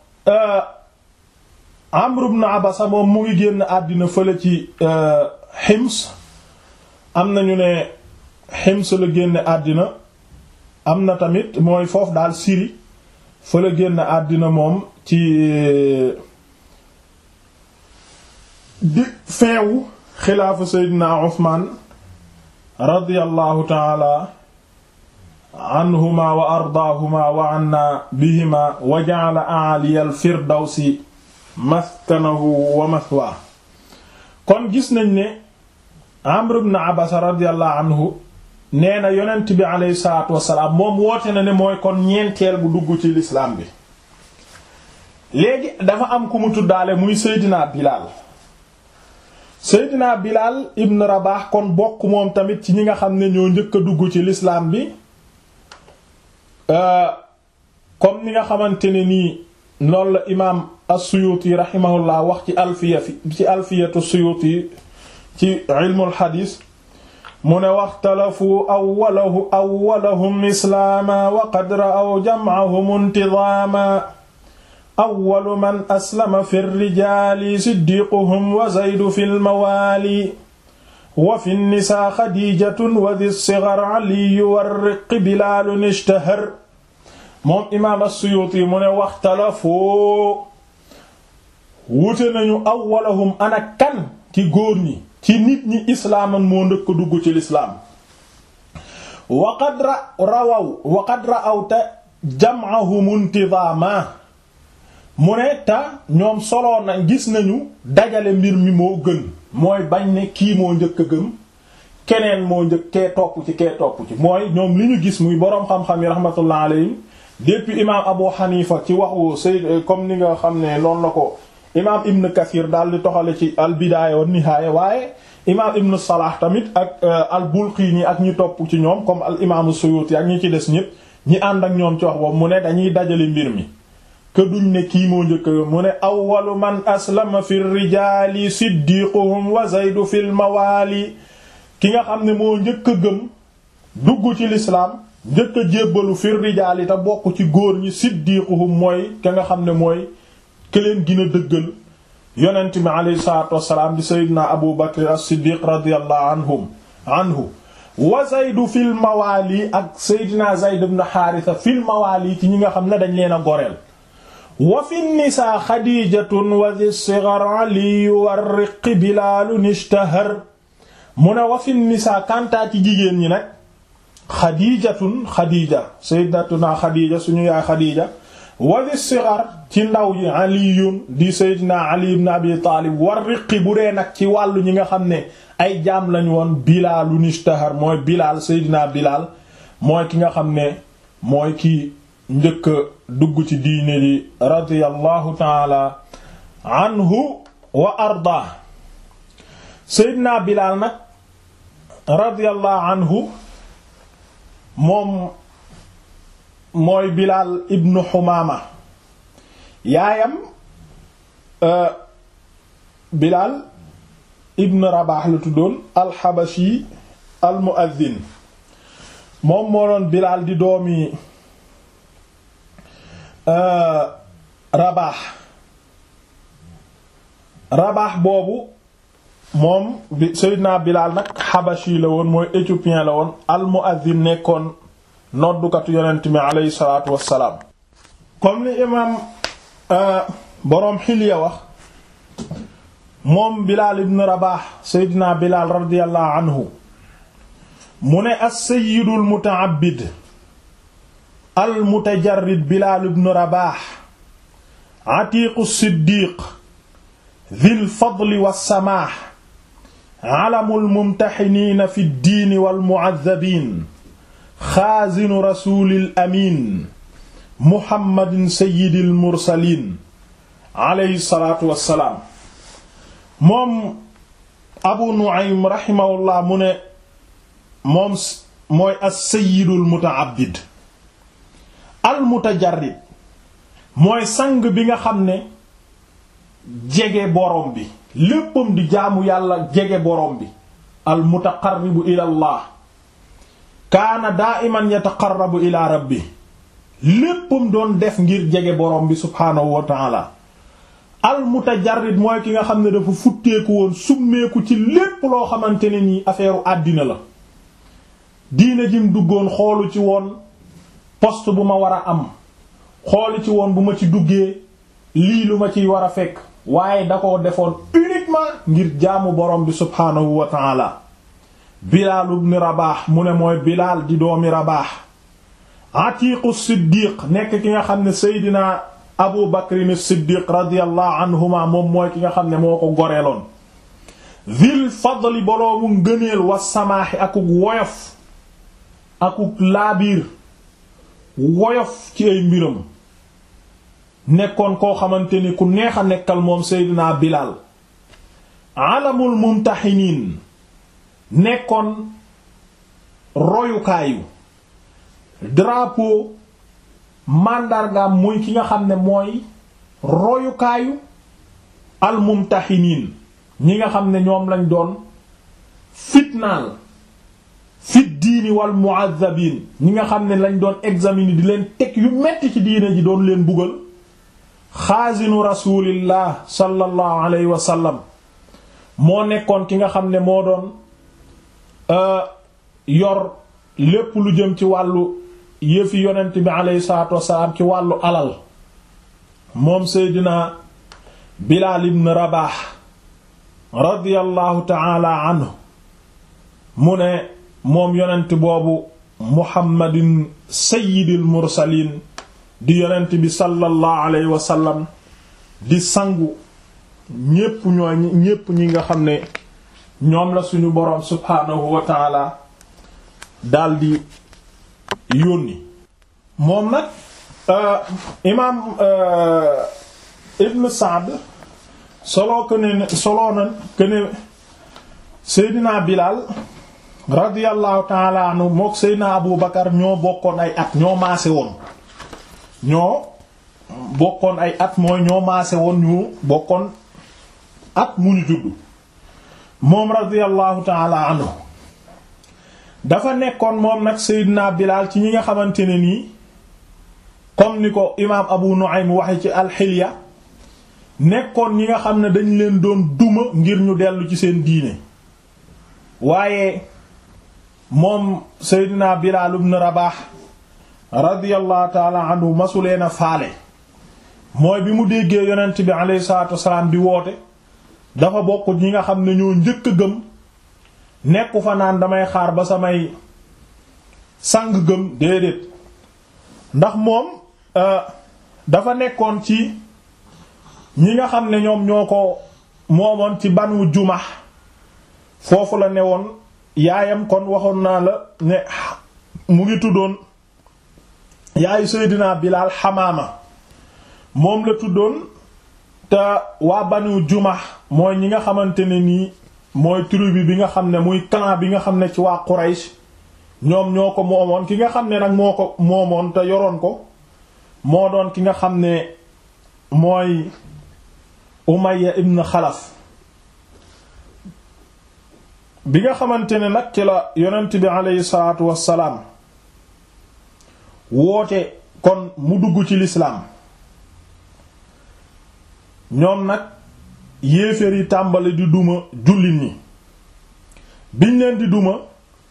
Amr ibn Abasa moom mu ngi génn àddina fële ci Hims am nañu ne Hims la génn àddina am na tamit mooy foofu daal Syrie fa la génn àddina moom ci di feewu xilaafa Seydina Usmaan radiyallahu taala anhuma wa ardaahuma wa anna bihima wa ja'ala a'aliya al-firdawsi maskanahu wa mathwaa kon gis nañ ne Amr ibn Abasa radiyallahu anhu nee na yonent bi aleyhi salaatu wasalaam moom woote na ne mooy kon ñeenteel bu dugg ci lislaam bi léegi dafa am ku mu tuddaale muy Seydina Bilaal Seydina Bilaal ibn Rabaax kon bokk moom tamit ci ñi nga xam ne ñoo njëkk a dugg ci lislaam bi comme ni nga xamante ne nii noonu la imaam as-Suyuti rahimahullah wax ci alfiya fi ci alfiyatu Suyuti ci ilmul xadiis mu ne waxtalafu awwalahu awwalahum islaama wa qad ra'aw jam'ahum intizaama awwalu man aslama fi rijaali siddiquhum wa zaydu fi lmawaali wa fi nnisaa xadiijatun wa di sigar aliyu warriqi bilaalun ishtahar moom imaam as-Suyuuti mu ne waxtalafoo wute nañu awwalahum ana kan ci góor ñi ci nit ñi islaaman moo ndëkk dugg ci lislaam waqad ra rawaw waqad ra'aw te jam'ahum intizaama mu ne ta ñoom soloo na gis nañu dajale mbir mi moo gën mooy bañ ne kii moo njëkk a gëm keneen moo njëkk kee topp ci kee topp ci mooy ñoom li ñu gis muy boroom xam-xam yi rahmatullah alayhim depuis imaam Abu Hanifa ci waxu Sayyid comme ni nga xam ne noonu la ko imaam Ibn Kathir daal di toxale ci al bidaaya wa nihaaya waaye imaam Ibn Salah tamit ak al Bulqini ak ñi topp ci ñoom comme al imaamu Suyuti ak ñi ci des ñëpp ñi ànd ak ñoom ci wax boobu mu ne dañuy dajale mbir mi que duñ ne kii moo njëkk mu ne awwalu man aslama fi rijaali siddiquhum wa zaydu fil mawaali ki nga xam ne moo njëkk a gëm dugg ci lislaam njëkk a jébbalu fi rijaali te bokk ci góor ñi siddiquhum mooy ka nga xam ne mooy ke leen gën a dëggal yonent mi alayhi salaatu wassalaam di sayyidina abu bakr as-siddiq radiyallahu anhum anhu wa zaydu fil mawaali ak sayyidina zayd ibn haarisa fil mawaali ci ñi nga xam ne dañ leen a goreel wa fi nisaa xadiijatun wa di sigar aliyu warriqi bilaalun ishtahar mu ne wa fi nisaa kantaa ci jigéen ñi nag xadiijatun xadiija sayyidatuna xadiija suñu yaay xadiija wa di sigar ci ndaw ji aliyun di sayyidina ali ibn abi taalib warriqi bu dee nag ci wàllu ñi nga xam ne ay jaam lañu woon bilaalun ishtahar mooy bilaal sayyidina bilaal mooy ki nga xam ne mooy ki njëkk dugg ci diine ji radiyallahu taala anhu wa arda seydina bilaal nag radiyallahu anhu moom mooy bilaal ibnu xumaama yaayam bilaal ibnu rabaax la tuddoon alxabashi almuaddin moom moo doon bilaal di doomi rabaax rabaax boobu moom bi Seydina Bilaal nag xabashi la woon mooy éthiopien la woon al muazzin nekkoon noddukatu yonent mi aleyhi salaatu wassalaam comme ni imaam boroom xilya wax moom Bilaal ibn Rabaax Seydina Bilaal radiyallahu anhu mu ne as-sayyidul muta'abbid al mutajarrid Bilaal ibn Rabaax atiiqu siddiq dhil fadli wassamaax alamul mumtaxiniina fi ddiini wal mu'azzabiin xaazinu rasuulil amiin muhammadin sayyidil mursaliin alayhi salaatu wassalaam moom abu nu'aym raximahullah mu ne moom mooy as-sayyidul muta'abbid al mutajarrid mooy sang bi nga xam ne jege borom bi léppam di jaamu yàlla jege borom bi al mutaqarribu ila allah kaana daa'iman yataqarrabu ila rabbi léppam doon def ngir jege borom bi subhaanahu wa taala al mutajarrid mooy ki nga xam ne dafa futteeku woon summeeku ci lépp loo xamante ne nii affaire àddina la diine jim duggoon xoolu ci woon poste bu ma war a am xoolu ci woon bu ma ci duggee lii lu ma ciy war a fekk waaye da ko defoon uniquement ngir jaamu borom bi subhaanahu wa taala Bilaal ibn Rabaax mu ne mooy Bilaal di doomi Rabaax Atiiqu Siddiq nekk ki nga xam ne Seydina Abu Bakrin Siddiq radiyallahu anhuma moom mooy ki nga xam ne moo ko goreeloon Zil fadli boloomu ngëneel wa samaaxi akuk woyof akuk laabiir woyof ci ay mbiram nekkoon koo xamante ni ku neex a nekkal moom Seydina Bilaal alamul mumtaxiniin nekkoon royukaayu drapeau màndargaam muy ki nga xam ne mooy royukaayu almumtaxiniin ñi nga xam ne ñoom lañ doon fitnaal fit diini wal mu'azzabiin ñi nga xam ne lañ doon examiner di leen teg yu metti ci diine ji doon leen bugal xaasinu rasulillah sallallahu alayhi wa sallam moo nekkoon ki nga xam ne moo doon yor lépp lu jëm ci wàllu yëfi yonent bi aleyhi salaatu wasalaam ci wàllu alal moom seydina Bilaal ibn Rabaax radiyallahu taala anhu mu ne moom yonent boobu Muhammadin sayyidil mursaliin di yonent bi sallallahu alayhi wa sallam di sangu ñépp ñooy ñépp ñi nga xam ne ñoom la suñu boroom subhaanahu wa taala daldi yónni moom nag imaam ibn Saad soloo ko ne soloo na ko ne Seydina Bilaal radiyallahu taala anhu mook Seydina Abu Bakar ñoo bokkoon ay at ñoo maase woon ñoo bokkoon ay at mooy ñoo maase woon ñu bokkoon at mu ñu juddu moom radiyallahu taala anhu dafa nekkoon moom nag Seydina Bilaal ci ñi nga xamante ne nii comme ni ko imaam Abu Nu'aym waxe ci alxilya nekkoon ñi nga xam ne dañ leen doon duma ngir ñu dellu ci seen diine waaye moom Seydina Bilaal ibn Rabaax radiyallahu taala anhu masuleen a faale mooy bi mu déggee yonent bi alayhi salaatu wasalaam di woote dafa bokk ñi nga xam ne ñoo njëkk a gëm nekku fa naan damay xaar ba samay sang gëm déedéet ndax moom dafa nekkoon ci ñi nga xam ne ñoom ñoo ko moomoon ci banu jumax foofu la ne woon yaayam kon waxoon naa la ne mu ngi tuddoon yaayu Seydina Bilaal Xamaama moom la tuddoon te waa banu jumax mooy ñi nga xamante ne nii mooy tribu bi nga xam ne muy clan bi nga xam ne ci waa Quraysh ñoom ñoo ko moomoon ki nga xam ne nag moo ko moomoon te yoroon ko moo doon ki nga xam ne mooy Umayya ibn Xalaf bi nga xamante ne nag ci la yonent bi aleyhi salaatu wassalaam woote kon mu dugg ci lislaam ñoom nag yéeféer yi tàmbali di duma jullit ñi biñ leen di duma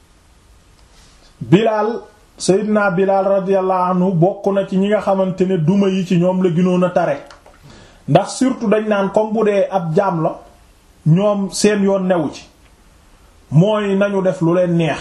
Bilaal Seydina Bilaal radiyallahu anhu bokk na ci ñi nga xamante ne duma yi ci ñoom la gënoon a tare ndax surtout dañ naan comme bu dee ab jaam la ñoom seen yoon newu ci mooy nañu def lu leen neex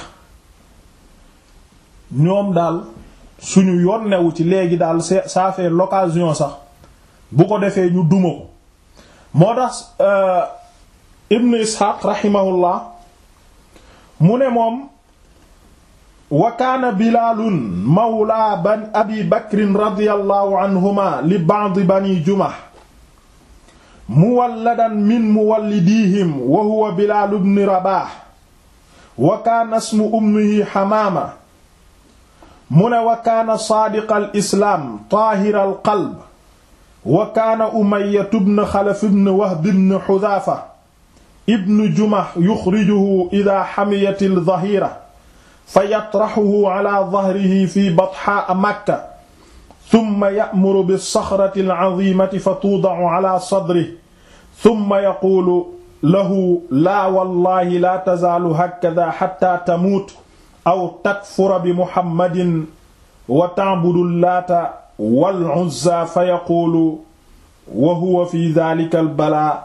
ñoom daal suñu yoon newu ci léegi daal ça fait l'occasion sax bu ko defee ñu duma ko moo tax Ibn Ishaq rahimahullah mu ne moom wa kaana bilaalun mawla ban abi bakrin radiyallahu anhuma li ba'd bani jumah muwalladan min muwallidihim wa huwa bilaal ibn rabah wa kaana ismu ummihi hamaama mu ne wa kaana saadiqa al islaam taahira al qalb wa kaana umayyatu bnu xalaf ibn wahb ibn xudaafa ibn jumah yuxrijuhu ida xamiyat aldahira fa yatraxuhu ala dahrihi fi batxaa makka summa ya'muru bisaxrati alcazimati fa tuudacu ala sadrihi summa yaquulu lahu laa wallahi laa tazaalu hakada xatta tamuut aw takfura bi muhammadin wa ta'budu laata wal uzza fa yaquulu wa huwa fi daalika albalaa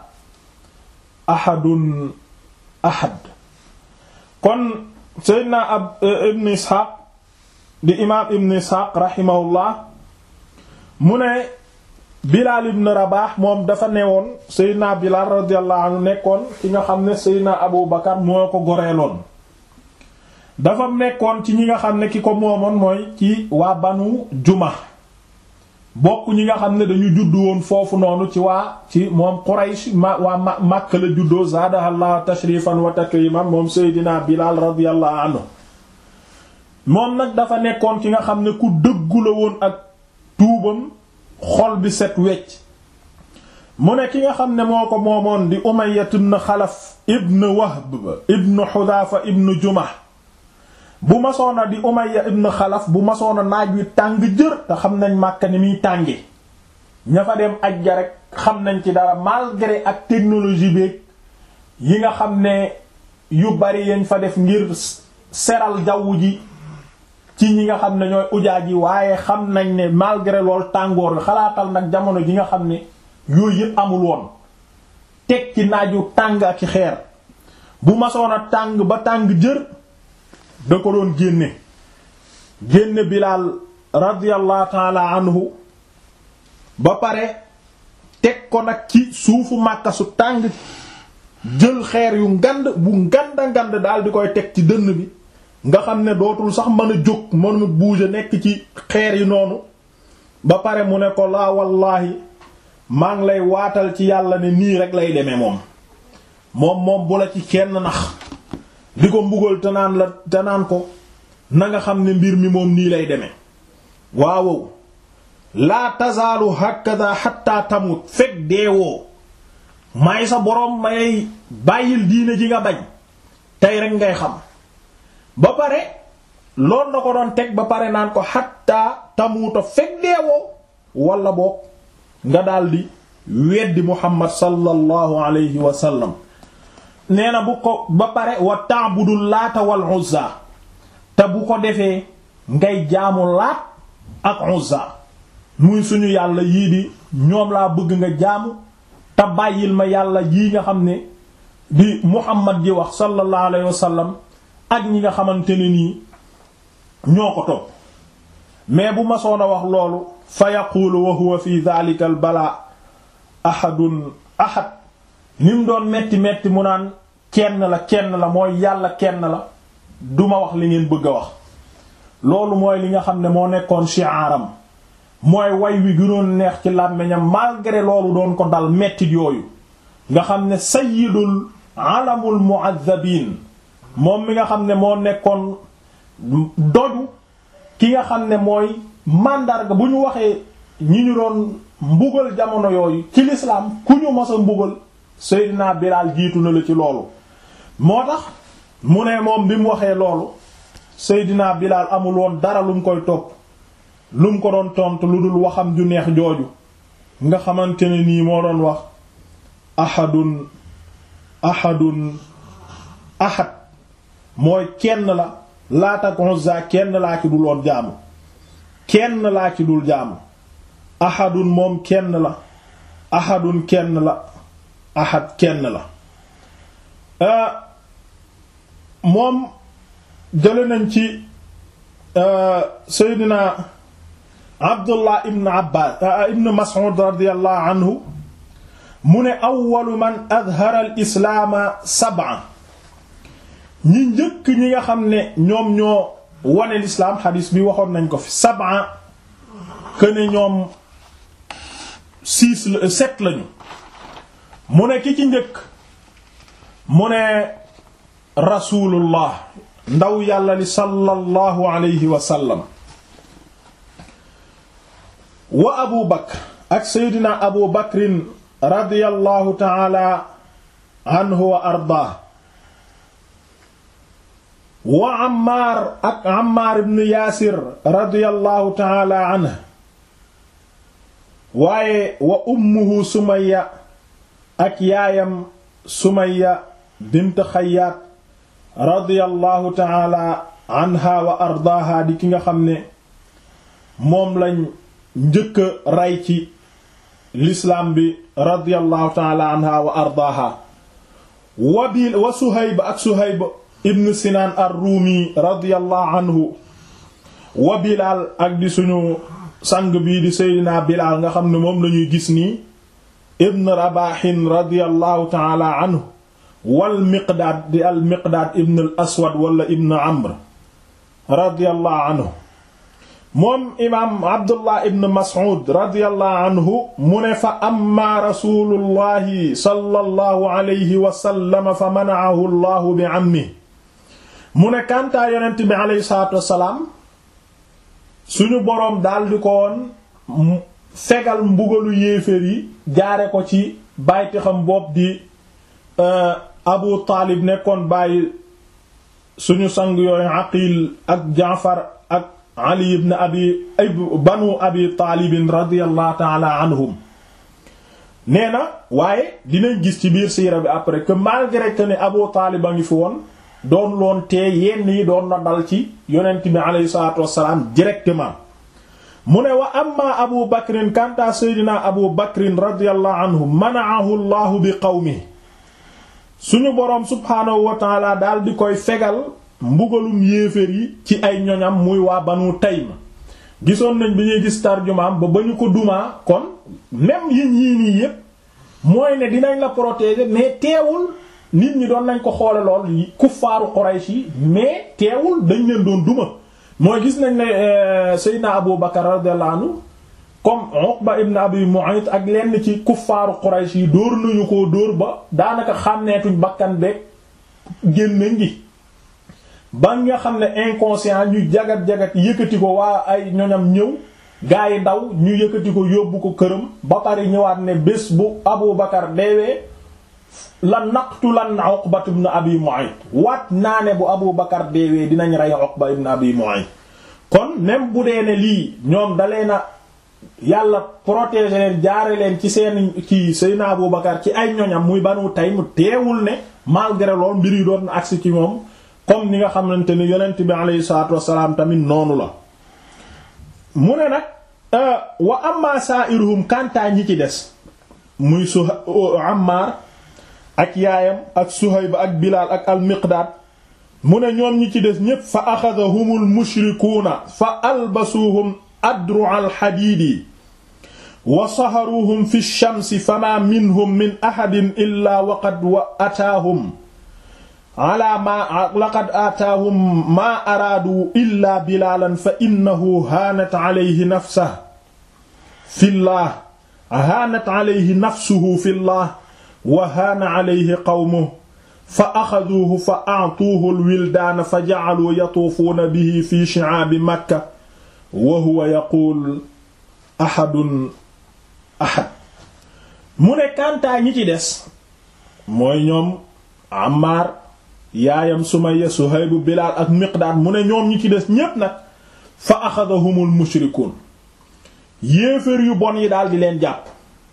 ahadun ahad kon seydna ab ibn isxaaq di imaam ibn isxaaq raximahullah mu ne bilaal ibn rabaax moom dafa newoon seydna bilaal radiyallahu anhu nekkoon ki nga xam ne seydna abu bakar moo ko goreeloon dafa nekkoon ci ñi nga xam ne ki ko moomoon mooy ci waa banu juma bokk ñi nga xam ne dañu juddu woon foofu noonu ci waa ci moom Quraysh ma waa ma Makka la juddoo zaadahallahu tashrifan wa takriman moom Seydina Bilal radiyallahu anhu moom nag dafa nekkoon ki nga xam ne ku dëggu la woon ak tuubam xol bi set wecc mu ne ki nga xam ne moo ko moomoon di Umayya ibn Xalaf ibn Wahb ibn Hudhafa ibn Jumah bu masoona di Umayya ibn Xalaf bu masoona naaj wi tàng jër te xam nañ Makka ni muy tànge ña fa dem ajja rek xam nañ ci dara malgré ak technologie beeg yi nga xam ne yu bari yañ fa def ngir seral jaww ji ci ñi nga xam ne ñooy ujaaj yi waaye xam nañ ne malgré lool tàngoor bi xalaatal nag jamono ji nga xam ne yooyu yëpp amul woon teg ci naaju tàng ak xeer bu masoona tàng ba tàng jër da ko doon génne génne Bilaal radiyallahu taala anhu ba pare teg ko nag ci suufu Makka su tàng jël xeer yu ngand bu nganda ngand daal di koy teg ci dënn bi nga xam ne dootul sax mën a jóg mënu bouger nekk ci xeer yi noonu ba pare mu ne ko laa wallaahi maa ngi lay waatal ci yàlla ne nii rek lay demee moom moom moom bu la ci kenn nax di ko mbugal te naan la te naan ko na nga xam ne mbir mi moom nii lay demee waawow laa tazaalu hakada hatta tamut fekk deewoo may sa boroom may bàyyil diine ji nga bañ tey rek ngay xam ba pare loolu na ko doon teg ba pare naan ko hatta tamuta fekk deewoo wala boog nga daldi weddi muhammad sallallahu alayhi wa sallam nee na bu ko ba pare wa ta'budul laata wal uzza te bu ko defee ngay jaamu laat ak uzza muy suñu yàlla yii di ñoom laa bëgg nga jaamu te bàyyil ma yàlla yii nga xam ne di muhammad ji wax sallallahu alayhi wa sallam ak ñi nga xamante ne nii ñoo ko topp mais bu masoon a wax loolu fa yaqulu wa huwa fi dhalika al balaa ahadun ahad ni mu doon metti metti mu naan kenn la kenn la mooy yàlla kenn la duma wax li ngeen bëgg a wax loolu mooy li nga xam ne moo nekkoon shi'aram mooy way wi gënoon neex ci làmmiñam malgré loolu doon ko dal mettit yooyu nga xam ne sayyidul alamul mu'azzabin moom mi nga xam ne moo nekkoon doju ki nga xam ne mooy màndarga bu ñu waxee ñi ñu doon mbugal jamono yooyu ci lislaam ku ñu mos a mbugal Seydina Bilaal jiitu na la ci loolu moo tax mu ne moom bi mu waxee loolu Seydina Bilaal amul woon dara lu mu koy topp lu mu ko doon tontu lu dul waxam ju neex jooju nga xamante ne nii moo doon wax ahadun ahadun ahad mooy kenn la Laat ak Uzza kenn laa ci dul woon jaamu kenn laa ci dul jaamu ahadun moom kenn la ahadun kenn la ahad kenn la moom jële nañ ci Seydina Abdullah ibn Abbas ibn Mas'ud radiyallahu anhu mu ne awwalu man adhara al islaama sab'a ñi njëkk ñi nga xam ne ñoom ñoo wane lislaam xadiis bi waxoon nañ ko fi sab'a que ne ñoom six la sept lañu mu ne ki ci njëkk mu ne rasulullah ndaw yàlla li sallallahu alayhi wa sallam wa abu bakr ak seydina abu bakrin radiyallahu taala anhu wa ardaa wa ammaar ak ammaar ibn yaasir radiyallahu taala anhu waaye wa ummuhu sumaya ak yaayam sumaya bint xayaat radiyallahu taala anha wa ardaaha di ki nga xam ne moom lañ njëkk a rey ci lislaam bi radiyallahu taala anha wa ardaaha wa bil wa suhayb ak suhayb ibn sinaan ar-ruumi radiyallahu anhu wa bilaal ak di suñu sang bii di seydinaa bilaal nga xam ne moom lañuy gis nii ibn rabahin radiyallahu taala anhu wal miqdaad di al miqdaad ibn al aswad wala ibn amr radiyallahu anhu moom imaam abdullah ibn mas'ud radiyallahu anhu mu ne fa amma rasulullahi sallallahu alayhi wa sallam fa mana'ahu allahu bi ammi mu ne kantaa yonent bi alayhi salaatu wassalaam suñu boroom daldi ko woon fegal mbugalu yéeféer yi jaare ko ci bàyti xam bopp di abu taalib nekkoon bàyyi suñu sang yooyu aqil ak jaafar ak ali ibn abi banu abi taalibin radiyallahu taala anhum nee na waaye dinañ gis ci biir siira bi après que malgré que ne abu taalib a ngi fi woon doon loon tee yenn yi doon na dal ci yonent bi aleyhi salatu wassalaam directement mu ne wa amma abu bakrin kanta seydina abu bakrin radiyallahu anhu manaahu llahu bi qawmi suñu boroom subhaanahu wa taala daal di koy fegal mbugalum yéeféer yi ci ay ñoñam muy waa banu taym gisoon nañ bi ñuy gis tarjumaam ba ba ñu ko dumaa kon même yi ñii nii yépp mooy ne dinañ la protéger mais teewul nit ñi doon nañ ko xoole lool kuffaaru Quraysh yi mais teewul dañ leen doon duma mooy gis nañ ne Seydina Abu Bakar radiyallahu anhu comme Uqba ibn Abi Mu'ayt ak lenn ci kuffaaru Quraysh yi dóor nañu ko dóor ba daanaka xàmneetuñ bakkan beeg génnañ gi ba nga xam ne inconscient ñu jagat-jagat yëkkati ko waa ay ñoñam ñëw gaa yi daw ñu yëkkati ko yóbbu ko këram ba pare ñëwaat ne bés bu Abu Bakar deewee la naqtulan Uqba ibn Abi Mu'ayt waat naa ne bu Abu Bakar deewee dinañ rey Uqba ibn Abi Mu'ayt kon même bu dee ne lii ñoom dalee na yàlla protéger leen jaare leen ci seen ci Seydina Abu Bakar ci ay ñoñam muy Banu Taym teewul ne malgré lool mbir yi doon agsi ci moom comme ni nga xamante ni yonent bi alayhi salaatu wassalaam tamit noonu la mu ne nag wa amma sa'iruhum kantaa ñi ci des muy su Ammar ak yaayam ak Suhayb ak Bilaal ak al-Miqdaad mu ne ñoom ñi ci des ñépp fa axadahumul mushrikuuna fa albasuuhum adru al-hadiidi wa saharuuhum fi shamsi fama minhum min ahadin illaa waqad wa ataahum ala ma laqad ataahum maa araadu illaa bilaalan fa innahu haanat alayhi nafsuhu fillah haanat alayhi nafsuhu fillah wa haana alayhi qawmuhu fa axaduuhu fa a'tuuhu al-wildaana fa ja'aluu yatuufuuna bihi fi shi'aabi makka wa huwa yaquul ahadun ahad mu ne kantaa ñi ci des mooy ñoom Ammaar yaayam Sumayya Suhayb Bilaal ak Miqdaad mu ne ñoom ñi ci des ñépp nag fa axadahumul mushrikuun yéeféer yu bon yi daal di leen jàpp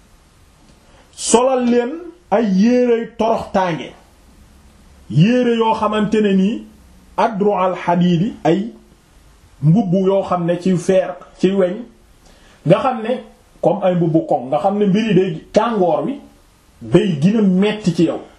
solal leen ay yéere torox tànge yéere yoo xamante ne nii adru al xadiidi ay mbubb yoo xam ne ci feer ci weñ nga xam ne comme ay mbubbu koŋ nga xam ne mbiri day tàngoor wi day gina metti ci yow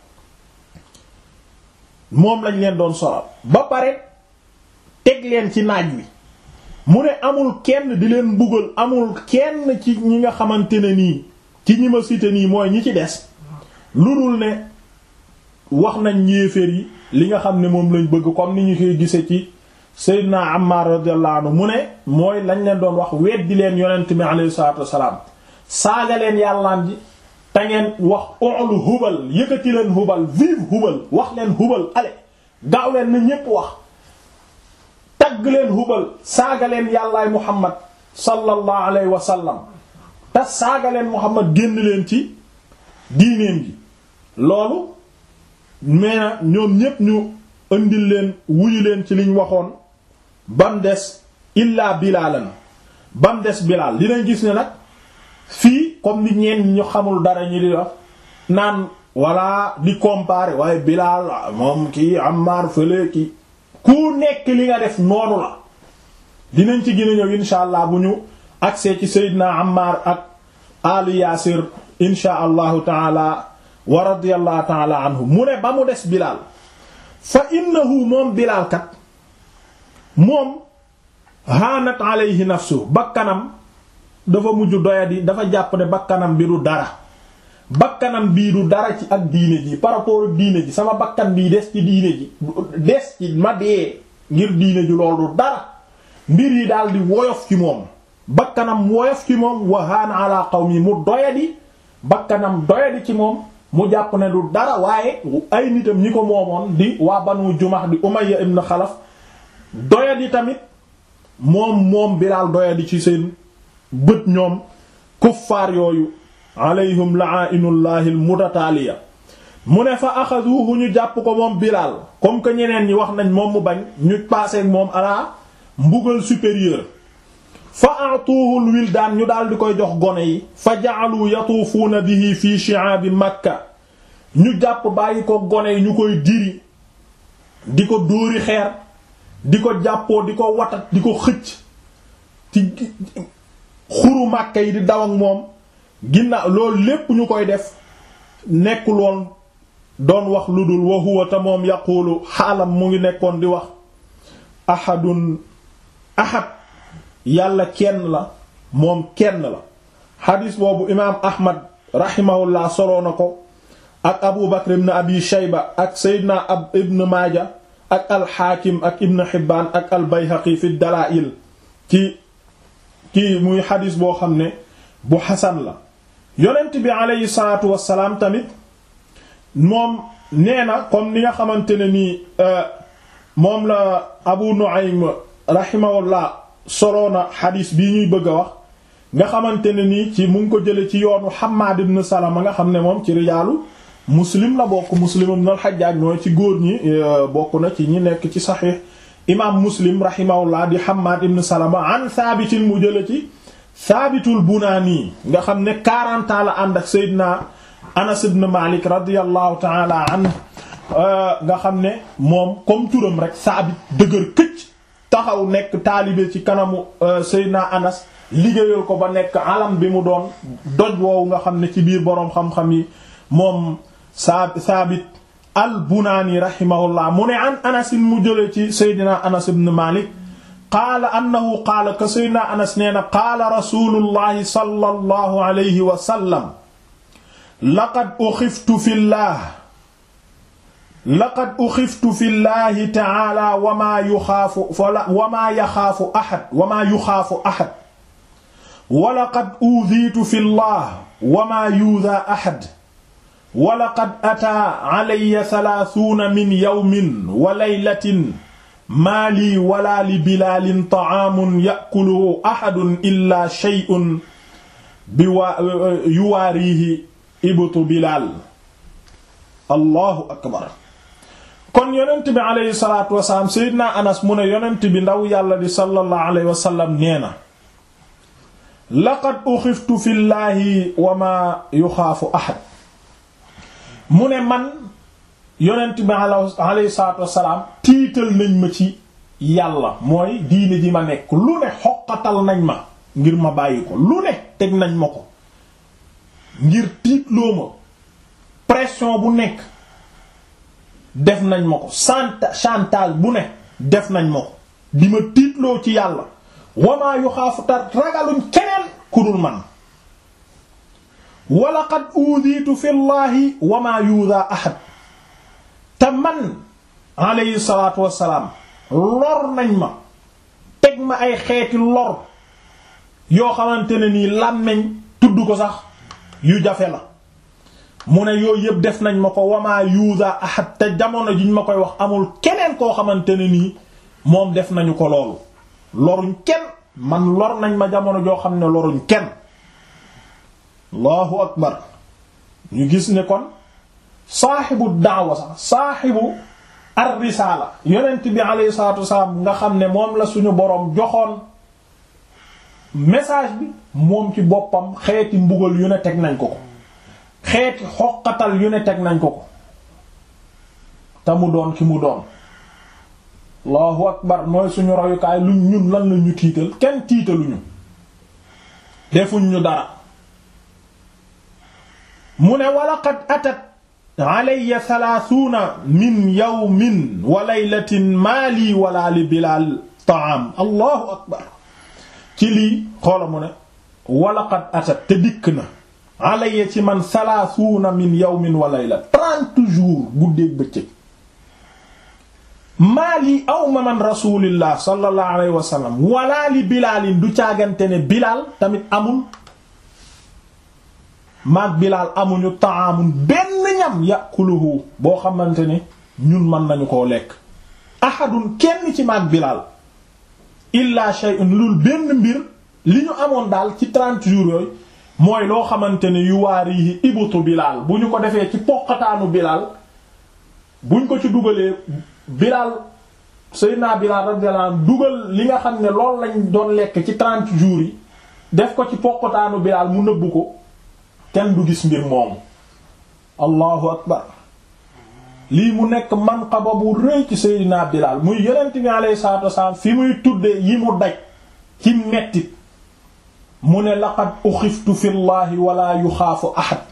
moom lañ leen doon solal ba pare teg leen ci naaj wi mu ne amul kenn di leen mbugal amul kenn ci ñi nga xamante ne nii ci ñi ma cité nii mooy ñi ci des lu dul ne wax nañ yéeféer yi li nga xam ne moom lañ bëgg comme ni ñu koy gise ci Seydina Ammar radiyallahu anhu mu ne mooy lañ leen doon wax weddi leen yonent mi alayhi salaatu wassalaam saaga leen yàllaan ji te ngeen wax olu hubal yëkkati leen hubal vive hubal wax leen hubal ale gaaw leen na ñépp wax tagg leen hubal saaga leen yàllaay Muhammad sallallahu alayhi wa sallam te saaga leen Muhammad génn leen ci diineen gi loolu mais na ñoom ñépp ñu indil leen wuyu leen ci liñ waxoon bam des illaa bilaalan bam des bilaal dinañ gis ne nag fii comme ni ñeen ñu xamul dara ñi di wax naan walla di comparer waaye bilaal moom kii Ammar fële ki ku nekk li nga def noonu la dinañ ci gën a ñëw insha allah bu ñu agsee ci Seydina Ammar ak alu Yaasir insha allahu taala wa radiyallahu taala anhu mu ne ba mu des bilaal fa innahu moom bilaal kat moom haanat alayhi nafsu bakkanam dafa mujj doyadi dafa jàpp ne bakkanam bi du dara bakkanam bii du dara ci ak diine ji par rapport ak diine ji sama bakkan bii des ci diine ji des ci ma dee ngir diine ji loolu du dara mbir yi daal di woyof ci moom bakkanam woyof ci moom wa haana ala qawmi mu doyadi bakkanam doyadi ci moom mu jàpp ne du dara waaye ay nitam ñi ko moomoon di waa banu jumax di umayya ibn xalaf doyadi tamit moom moom bilaal doyadi ci seen bët ñoom kuffaar yooyu alayhim la'ainullahi almutataaliya mu ne fa axaduhu ñu jàpp ko moom bilaal comme que ñeneen ñi wax nañ moom mu bañ ñu passé moom ala mbugal supérieur fa atuuhul wildaan ñu daal di koy jox gone yi fa ja'alu yatuufuuna bihi fi shi'aabi makka ñu jàpp bàyyi ko gone yi ñu koy diri di ko dóori xeer di ko jàppoo di ko watat di ko xëcc ci xuru makka yi di daw ak moom ginnaaw loolu lépp ñu koy def nekkul woon doon wax lu dul wa huwa te moom yaqulu xaalam mu ngi nekkoon di wax ahadun ahad yàlla kenn la moom kenn la xadis boobu imaam ahmad rahimahullah soloo na ko ak abu bakr ibn abi shayba ak seydina ab ibn maaja ak alxaakim ak ibn xibbaan ak albayhaqi fi dalaa'il ci kii muy xadis boo xam ne bu xasan la yonent bi aleyhi salaatu wassalaam tamit moom nee na comme ni nga xamante ne nii moom la abu nu'aym rahimahullah soloona xadis bii ñuy bëgg a wax nga xamante ne nii ci mu ngi ko jële ci yoonu Hammaad ibn Salama nga xam ne moom ci rijaalu muslim la bokk muslim ibn al-Hajjaj mooy ci góor ñi bokk na ci ñi nekk ci saxiix imaam muslim rahimahullah di Hammaad ibn Salama an Saabitin mu jële ci Saabitul Bunaani nga xam ne 40 ans la ànd ak Seydina Anas ibn Malik radiyallahu ta'ala anhu nga xam ne moom comme turam rek Saabit dëgër këcc taxaw nekk taalibe ci kanamu Seydina Anas liggéeyal ko ba nekk alam bi mu doon doj woowu nga xam ne ci biir boroom xam-xam yi moom saa Saabit al-Bunaani rahimahullah mu ne an Anas mu jëlee ci Seydina Anas ibn Malik qaala annahu qaala ka Seydina Anas nee na qaala rasulullahi sallallahu alayhi wa sallam laqad uxiftu fillah laqad uxiftu fi llahi taala wamaa yuxaafu wamaa yaxaafu ahad wamaa yuxaafu ahad walaqad uudiitu fi llah wamaa yuudaa ahad walaqad ataa calaya talaatuuna min yawmin wa laylatin maa lii wala li bilaalin tacaamun yakuluhu ahadun illaa shay'un yuwaariihi ibtu bilaal allahu akbar kon yonent bi aleyhi salaatu wasalaam seydina anas mu ne yonent bi ndaw yàlla di sallallahu alayhi wa sallam nee na laqad uxiftu fi llaahi wa maa yuxaafu ahad mu ne man yonent bi aleyhi salaatu wasalaam tiital nañ ma ci yàlla mooy diine ji ma nekk lu ne xoqatal nañ ma ngir ma bàyyi ko lu ne teg nañ ma ko ngir tiitloo ma pression bu nekk def nañ ma ko chantage bu ne def nañ ma ko di ma tiitloo ci yàlla wamaa yu xaafu tar ragaluñ keneen ku dul man wala qad uudiitu fi llahi wamaa yuudaa ahad te man alayhi salaatu wassalaam lor nañ ma teg ma ay xeeti lor yoo xamante ne nii làmmeñ tudd ko sax yu jafe la mu ne yooyu yëpp def nañ ma ko wamaa yuuda ahad te jamono jiñ ma koy wax amul keneen koo xamante ne nii moom def nañu ko loolu loruñ kenn man lor nañ ma jamono joo xam ne loruñ kenn allahu akbar ñu gis ne kon saaxibu daawa sax saaxibu ar risaala yonent bi alayhi salaatu wasalaam nga xam ne moom la suñu boroom joxoon message bi moom ci boppam xeeti mbugal yu ne teg nañ ko ko xeeti xoqatal yu ne teg nañ ko ko te mu doon ki mu doon allahu akbar mooy suñu royukaay lu ñun lan la ñu tiital kenn tiitaluñu defuñ ñu dara mu ne walaqad atat alayya thalaathuuna min yawmin wa laylatin maa lii wala li bilaal taam allahu akbar ci lii xoola mu ne walaqad atat te dikk na alayya ci man thalaathuuna min yawmin wa layla trente jours guddeeg bëccëg maa lii awma man rasulillah sallallahu alayhi wa sallam wala li bilaalin du caagante ne bilaal tamit amul maag bilaal amuñu taamun benn ñam yakuluhu boo xamante ne ñun mën nañu koo lekk ahadun kenn ci maag bilaal illa shay'un lul benn mbir li ñu amoon daal ci trente jours yooyu mooy loo xamante ne yu waarihi ibutu bilaal bu ñu ko defee ci poqataanu bilaal buñ ko ci dugalee bilaal Seydina bilaal radiyallahu anhu dugal li nga xam ne loolu lañ doon lekk ci trente jours yi def ko ci poqataanu bilaal mu nëbbu ko kenn du gis mbir moomu allahu akbar lii mu nekk manqaba bu rëy ci Seydina Bilaal muy yonent bi alayhi salaatu wasalaam fi muy tuddee yi mu daj ci mettit mu ne laqad uxiftu fi llahi wala yuxaafu ahad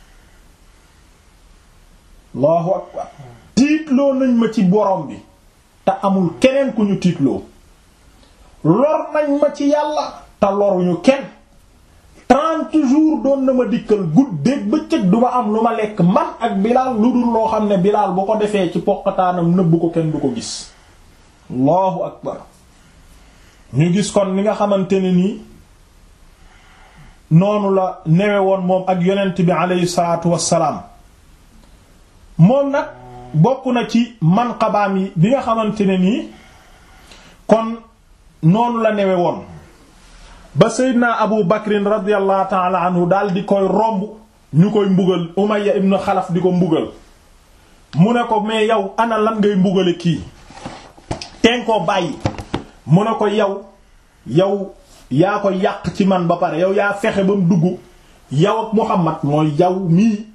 allahu akbar tiitloo nañ ma ci borom bi te amul keneen ku ñu tiitloo lor nañ ma ci yàlla te loruñu kenn trente jours doon na ma dikkal guddeeg bëccëg du ma am lu ma lekk man ak bilaal lu dul loo xam ne bilaal bu ko defee ci poqataanam nëbb ko kenn du ko gis allahu akbar ñu gis kon li nga xamante ne nii noonu la newe woon moom ak yonent bi aleyhi salaatu wassalaam moom nag bokk na ci manqabaam yi bi nga xamante ne nii kon noonu la newe woon ba seydna abu bakrin radiallahu taala anhu daal di koy romb ñu koy mbugal umayya ibn xalaf di ko mbugal mu ne ko mais yow ana lan ngay mbugale kii teen koo bàyyi mu ne ko yow yow yaa ko yàq ci man ba pare yow yaa fexe ba mu dugg yow ak muhammad mooy yow mii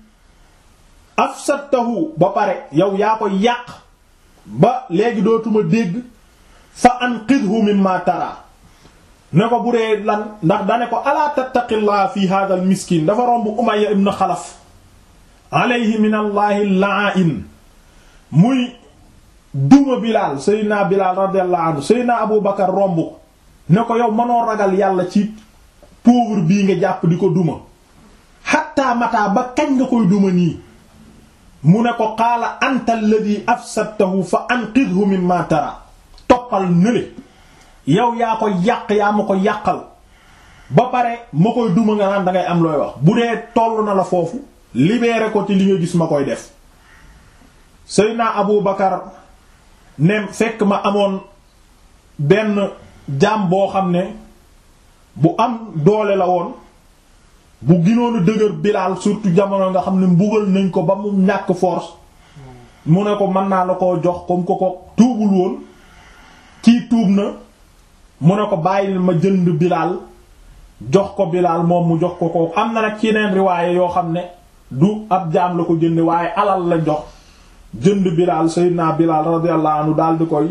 afsadtahu ba pare yow yaa ko yàq ba léegi dootuma dégg fa anqidhu mimma tara ne ko bu dee lan ndax dane ko alaa tattaqillah fi hadha al miskin dafa romb umayya ibn xalaf alayhi min allahi la'in muy duma bilaal seydina bilaal radiyallahu anhu seydina abu bakar romb ne ko yow mënoo ragal yàlla ci pauvre bii nga jàpp di ko duma hatta mata ba kañ nga koy duma nii mu ne ko qaala anta alladhi afsadtahu fa anqidhu mimma tara toppal nële yow yaa ko yàq yaa ma ko yàqal ba pare ma koy duma nga naan dangay am looy wax bu dee toll na la foofu libéré ko ci li nga gis ma koy def Seydina Abu Bakar ne fekk ma amoon benn jaam boo xam ne bu am doole la woon bu ginoonu dëgër Bilaal surtout jamono nga xam ne mbugal nañ ko ba mu ñàkk force mu ne ko mën naa la koo jox comme ko ko tuubul woon kii tuub na mu ne ko bàyyil ma jënd bilaal jox ko bilaal moom mu jox ko ko am na nag ci yeneen riwaaye yoo xam ne du ab jaam la ko jënd waaye alal la jox jënd bilaal sayyidina bilaal radiyallahu anhu daal di koy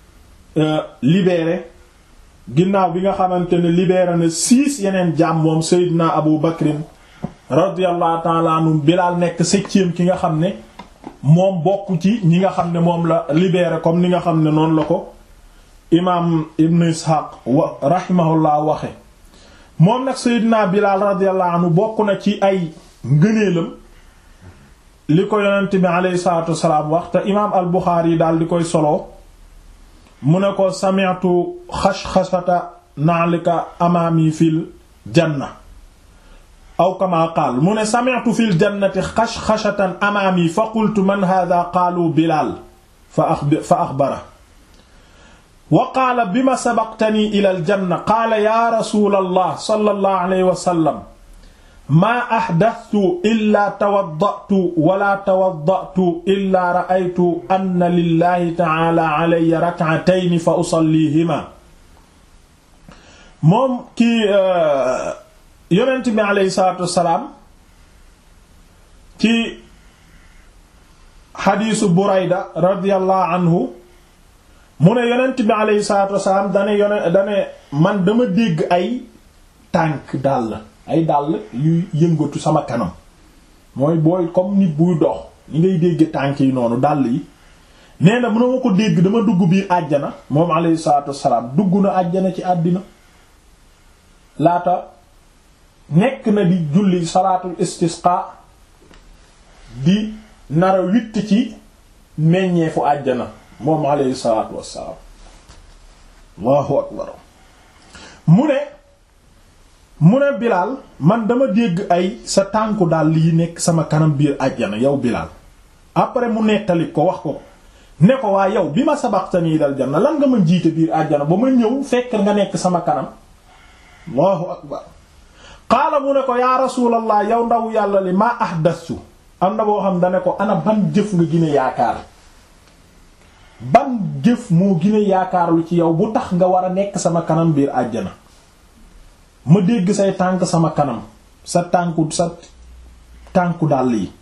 libéré ginnaaw bi nga xamante ne libéré na six yeneen jaam moom sayyidina abu bakrin radiyallahu ta'ala anhu bilaal nekk septième ki nga xam ne moom bokk ci ñi nga xam ne moom la libéré comme ni nga xam ne noonu la ko imaam ibn ishaq wa rahimahullah waxe moom nag seydina bilaal radiyallahu anhu bokk na ci ay ngëneelam li ko yonent bi aleyhi salatu wasalaam wax te imaam al buxaari yi daal di koy solo mu ne ko sami'tu xashxashata na'lika amaami fil janna aw kama qaal mu ne sami'tu fil jannati xashxashatan amaami fa qultu man hadha qaalu bilaal fa axbara wa qaala bima sabaqtani ila aljanna qaala ya rasul allah sallallahu alayhi wa sallam maa ahdathtu illaa tawaddatu wala tawaddatu illaa ra'aytu anna lillahi ta'ala alayya rak'atayn fa usallihima moom kii yonent bi alayhi salaatu wassalaam ci xadiisu Burayda radiyallahu anhu mu ne yonent bi alayhi salaatu wassalaam dane yone dane man dama dégg ay tànk dàll ay dàll yuy yëngatu sama kanam mooy booy comme nit buy dox li ngay dégg tànk yi noonu dàll yi nee na mën na ma ko dégg dama dugg biir àjjana moom alayhi salaatu wassalaam dugg na àjjana ci àddina laata nekk na di julli salaatul istisqa di nara witt ci meññeefu àjjana moom alayhi salaatu wassalaam allahu akbar mu ne mu ne Bilaal man dama dégg ay sa tànku daal yi nekk sama kanam biir àjjana yow Bilaal après mu nettali ko wax ko ne ko waa yow bi ma sabaqtanii dal janna lan nga ma jiite biir àjjana ba ma ñëw fekk nga nekk sama kanam allahu akbar qaala mu ne ko yaa rasulallah yow ndaw yàlla li maa ahdastu am na boo xam dane ko ana ban jëf nga gine yaakaar ban jëf moo gine yaakaar lu ci yow bu tax nga war a nekk sama kanam biir àjjana ma dégg say tànk sama kanam sa tànku sa tànku dàll yi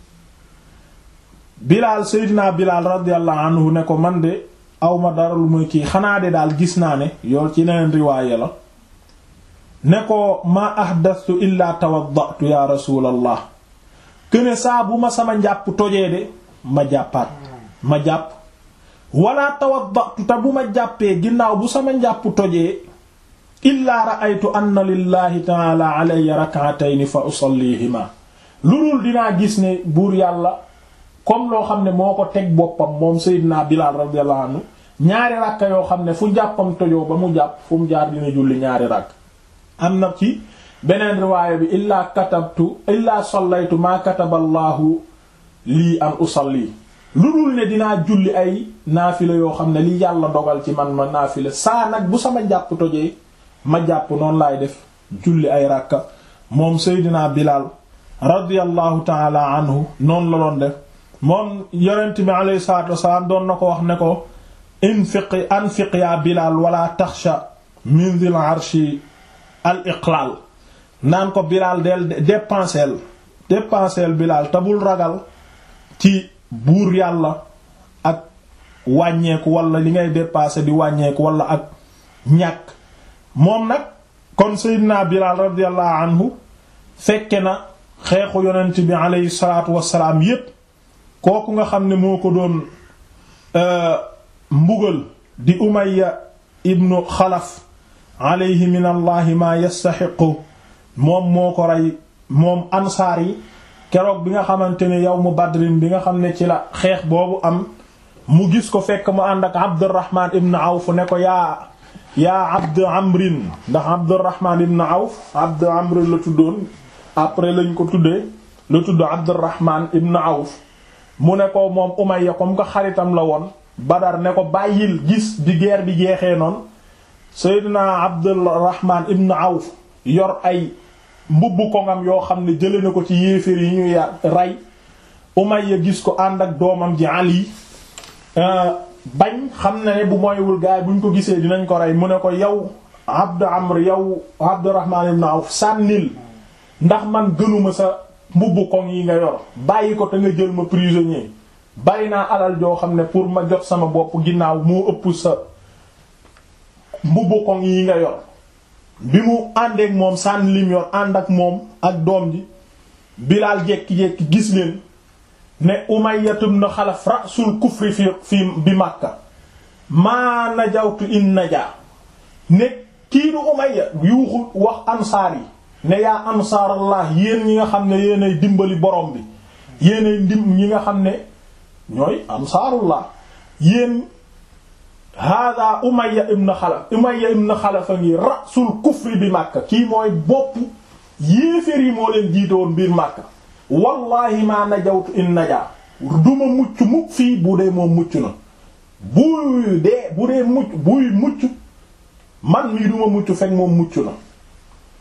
bilaal seydinaa bilaal radiyallahu anhu ne ko man de awma dara lu muy kii xanaa de daal gis naa ne yow ci neneen riwaaye la ne ko ma ahdastu illa tawaddatu ya rasulallah këne saa bu ma sama njàpp tojee de ma jàppaat ma jàpp wala tawaddatu te bu ma jàppee ginnaaw bu sama njàpp tojee illaa ra'aytu anna lillahi ta'ala alayya rak'atayn fa usallihima lu dul dinaa gis ne buur yàlla comme loo xam ne moo ko teg boppam moom Seydina Bilaal radiyallahu anhu ñaari ràkka yoo xam ne fu jàppam tojoo ba mu jàpp fu mu jaar dina julli ñaari ràkk am na ci beneen riwaaya bi illaa katabtu illaa sallaytu maa kataballaahu lii an usalli lu dul ne dinaa julli ay naafila yoo xam ne li yàlla dogal ci man ma naafila saa nag bu sama jàpp tojee ma jàpp noonu laay def julli ay ràkka moom Seydina Bilaal radiyallahu taala anhu noonu la doon def moom yonent bi alayhi salaatu wasalaam doon na ko wax ne ko infiq anfiq yaa Bilaal wala taxsha min dhil arshi al iqlaal naan ko Bilaal del dépenseel dépenseel Bilaal te bul ragal ci buur yàlla ak wàññeeku wala li ngay dépasser di wàññeeku wala ak ñàkk moom nag kon Seydina Bilaal radiyallahu anhu fekke na xeexu yonent bi aleyhi salaatu wassalaam yépp kooku nga xam ne moo ko doon mbugal di Umayya ibnu Xalaf aleyhi min allahi ma yastaxiqu moom moo ko rey moom ansaar yi keroog bi nga xamante ne yawmu badrin bi nga xam ne ci la xeex boobu am mu gis ko fekk mu ànd ak Abdurrahman ibn Awf ne ko yaa yaa Abd Amrin ndax Abdurrahman ibn Awf Abd Amr la tuddoon après lañ ko tuddee la tudd Abdurrahman ibn Awf mu ne ko moom Umayya comme que xaritam la woon Badar ne ko bàyyil gis bi guerre bi jeexee noonu Seydina Abdurrahman ibn Awf yor ay mbubb kongam yoo xam ne jële na ko ci yéeféer yi ñuy rey Umayya gis ko ànd ak doomam ji Ali bañ xam na ne bu moywul gaay buñ ko gisee dinañ ko rey mu ne ko yow Abd Amr yow Abdurrahman ibn Awf sànnil ndax man gënuma sa mbubb koŋ yi nga yor bàyyi ko te nga jël ma prisonnier bari naa alal joo xam ne pour ma jot sama bopp ginnaaw moo ëpp sa mbubb koŋ yi nga yor bi mu àndeek moom sànni lim yor ànd ak moom ak doom ji Bilaal jekki-jekki gis leen ne Umayya ibn Xalaf rasul kufri fi fi bi Makka maa najawtu in najaa ne kii du Umayya yuuxu wax ansaar yi ne yaa ansaarallah yéen ñi nga xam ne yéenay dimbali borom bi yéenay ndim ñi nga xam ne ñooy ansaarullah yéen hada Umayya ibn Xalaf Umayya ibn Xalaf a ngi rasul kufri bi Makka kii mooy bopp yéeféer yi moo leen jiite woon biir Makka wallahi ma najawtu in najaa duma mucc mukk fii bu dee moom mucc na buy dee bu dee mucc buy mucc man mii duma mucc fekk moom mucc na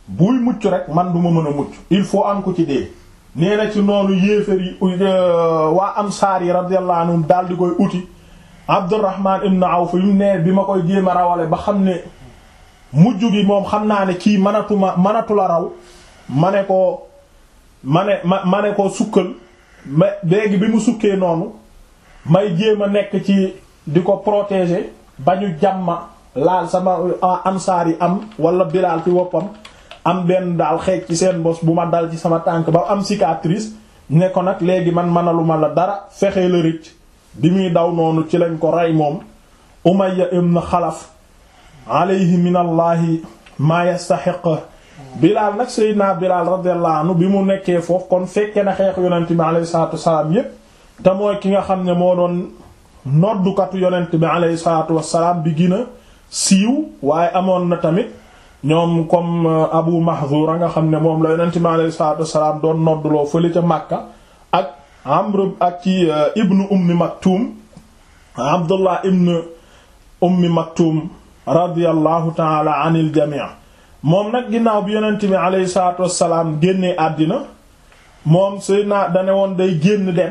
buy mucc rek man du ma mën a mucc il faut am ko ci dee nee na ci noonu yéefér yi waa ansaar yi radiyallahu anhum daal di koy uti Abdurrahman ibn Awf yu ne bi ma koy jéem a rawale ba xam ne mujj gi moom xam naa ne kii manatuma manatu la raw ma ne ko ma ne ma ma ne ko sukkal ma léegi bi mu sukkee noonu may jéem a nekk ci di ko protéger ba ñu jàmma laal sama ansaar yi am wala Bilaal ci woppam am benn daal xeej ci seen bos bu ma dal ci sama tànk ba am cicatrice ne ko nag léegi man manaluma la dara fexe la rëcc bi muy daw noonu ci lañ ko rey moom Umayya ibn Xalaf alayhi min allahi maa yastaxiq Bilaal nag Seydina Bilaal radiyallahu anhu bi mu nekkee foofu kon fekke na xeexu yonent bi alayhi salaatu wasalaam yépp te mooy ki nga xam ne moo doon noddukatu yonent bi alayhi salaatu wasalaam bi gën a siiw waaye amoon na tamit ñoom comme Abu Mahzura nga xam ne moom la yonent bi alayhi salaatu wasalaam doon nodduloo fële ca Makka ak Amr ak ci ibnu Ummi Maktum Abdullah ibnu Ummi Maktum radiyallahu taala anil jamii moom nag ginnaaw bi yonent bi alayhi salaatu wasalaam génnee àddina moom Seydina dane woon day génn dem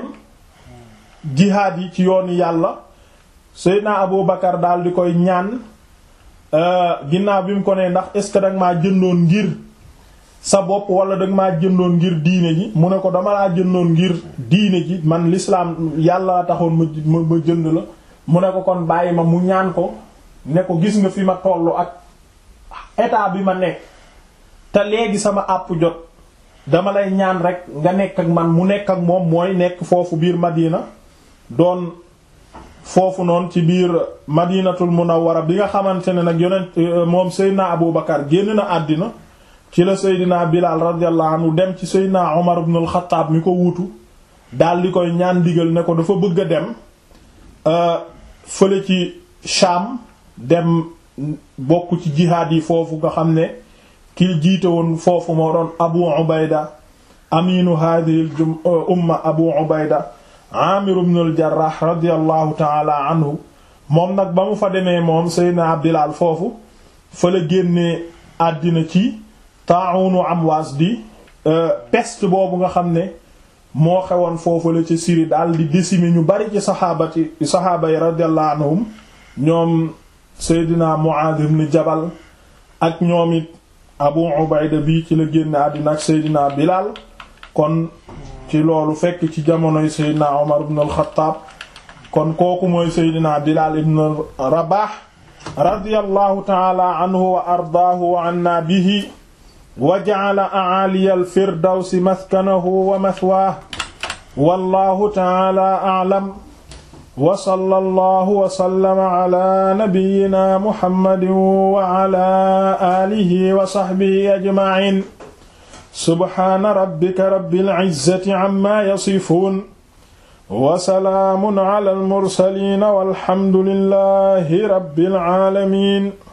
jihaad yi ci yoonu yàlla Seydina Abu Bakar daal di koy ñaan ginnaaw bi mu ko ne ndax est ce que danga maa jëndoon ngir sa bopp wala danga maa jëndoon ngir diine ji mu ne ko dama laa jëndoon ngir diine ji man l'islam yàlla la taxoon ma ma jënd la mu ne ko kon bàyyi ma mu ñaan ko ne ko gis nga fi ma tollu ak état bi ma nekk te léegi sama àpp jot dama lay ñaan rek nga nekk ak man mu nekk ak moom mooy nekk foofu biir Madina doon foofu noonu ci biir Madinatul Munawwara bi nga xamante ne nag yonent moom Seydina Abu Bakar génn na àddina ci la Seydina Bilal radiyallahu anhu dem ci Seydina Omar ibn al-Khattab mi ko wuutu daal di koy ñaan digal ne ko dafa bëgg a dem fële ci Sham dem bokk ci jihaad yi foofu nga xam ne ki jiite woon foofu moo doon Abu Ubayda aminu hadhihi umma Abu Ubayda Amir ibn al-Jarrah radiyallahu ta'ala anhu moom nag ba mu fa demee moom Seydina Bilal foofu fa la génnee àddina ci ta'unu Amwas di peste boobu nga xam ne moo xewoon foofu la ci Syrie daal di décimer ñu bari ci saxaabati saxaaba yi radiyallahu anhum ñoom Seydina Mu'adh ibn Jabal ak ñoom it Abu Ubayda bii ci la génn àddina ak Seydina Bilal kon ci loolu fekk ci jamonoy Seydina Omar ibn al-Khattab kon kooku mooy Seydina Bilal ibn Rabah radiyallahu ta'ala anhu wa ardaahu wa anna bihi wa ja'ala a'aliya al-firdawsi maskanahu wa mathwaahu wallahu ta'ala a'lam wa sallallahu wa sallama ala nabiyyina muhammadin wa ala alihi wa sahbihi ajma'in subhaana rabbika rabbil izzati amma yasifuun wa salaamun ala al mursaliin walhamdulillahi rabbil aalamiin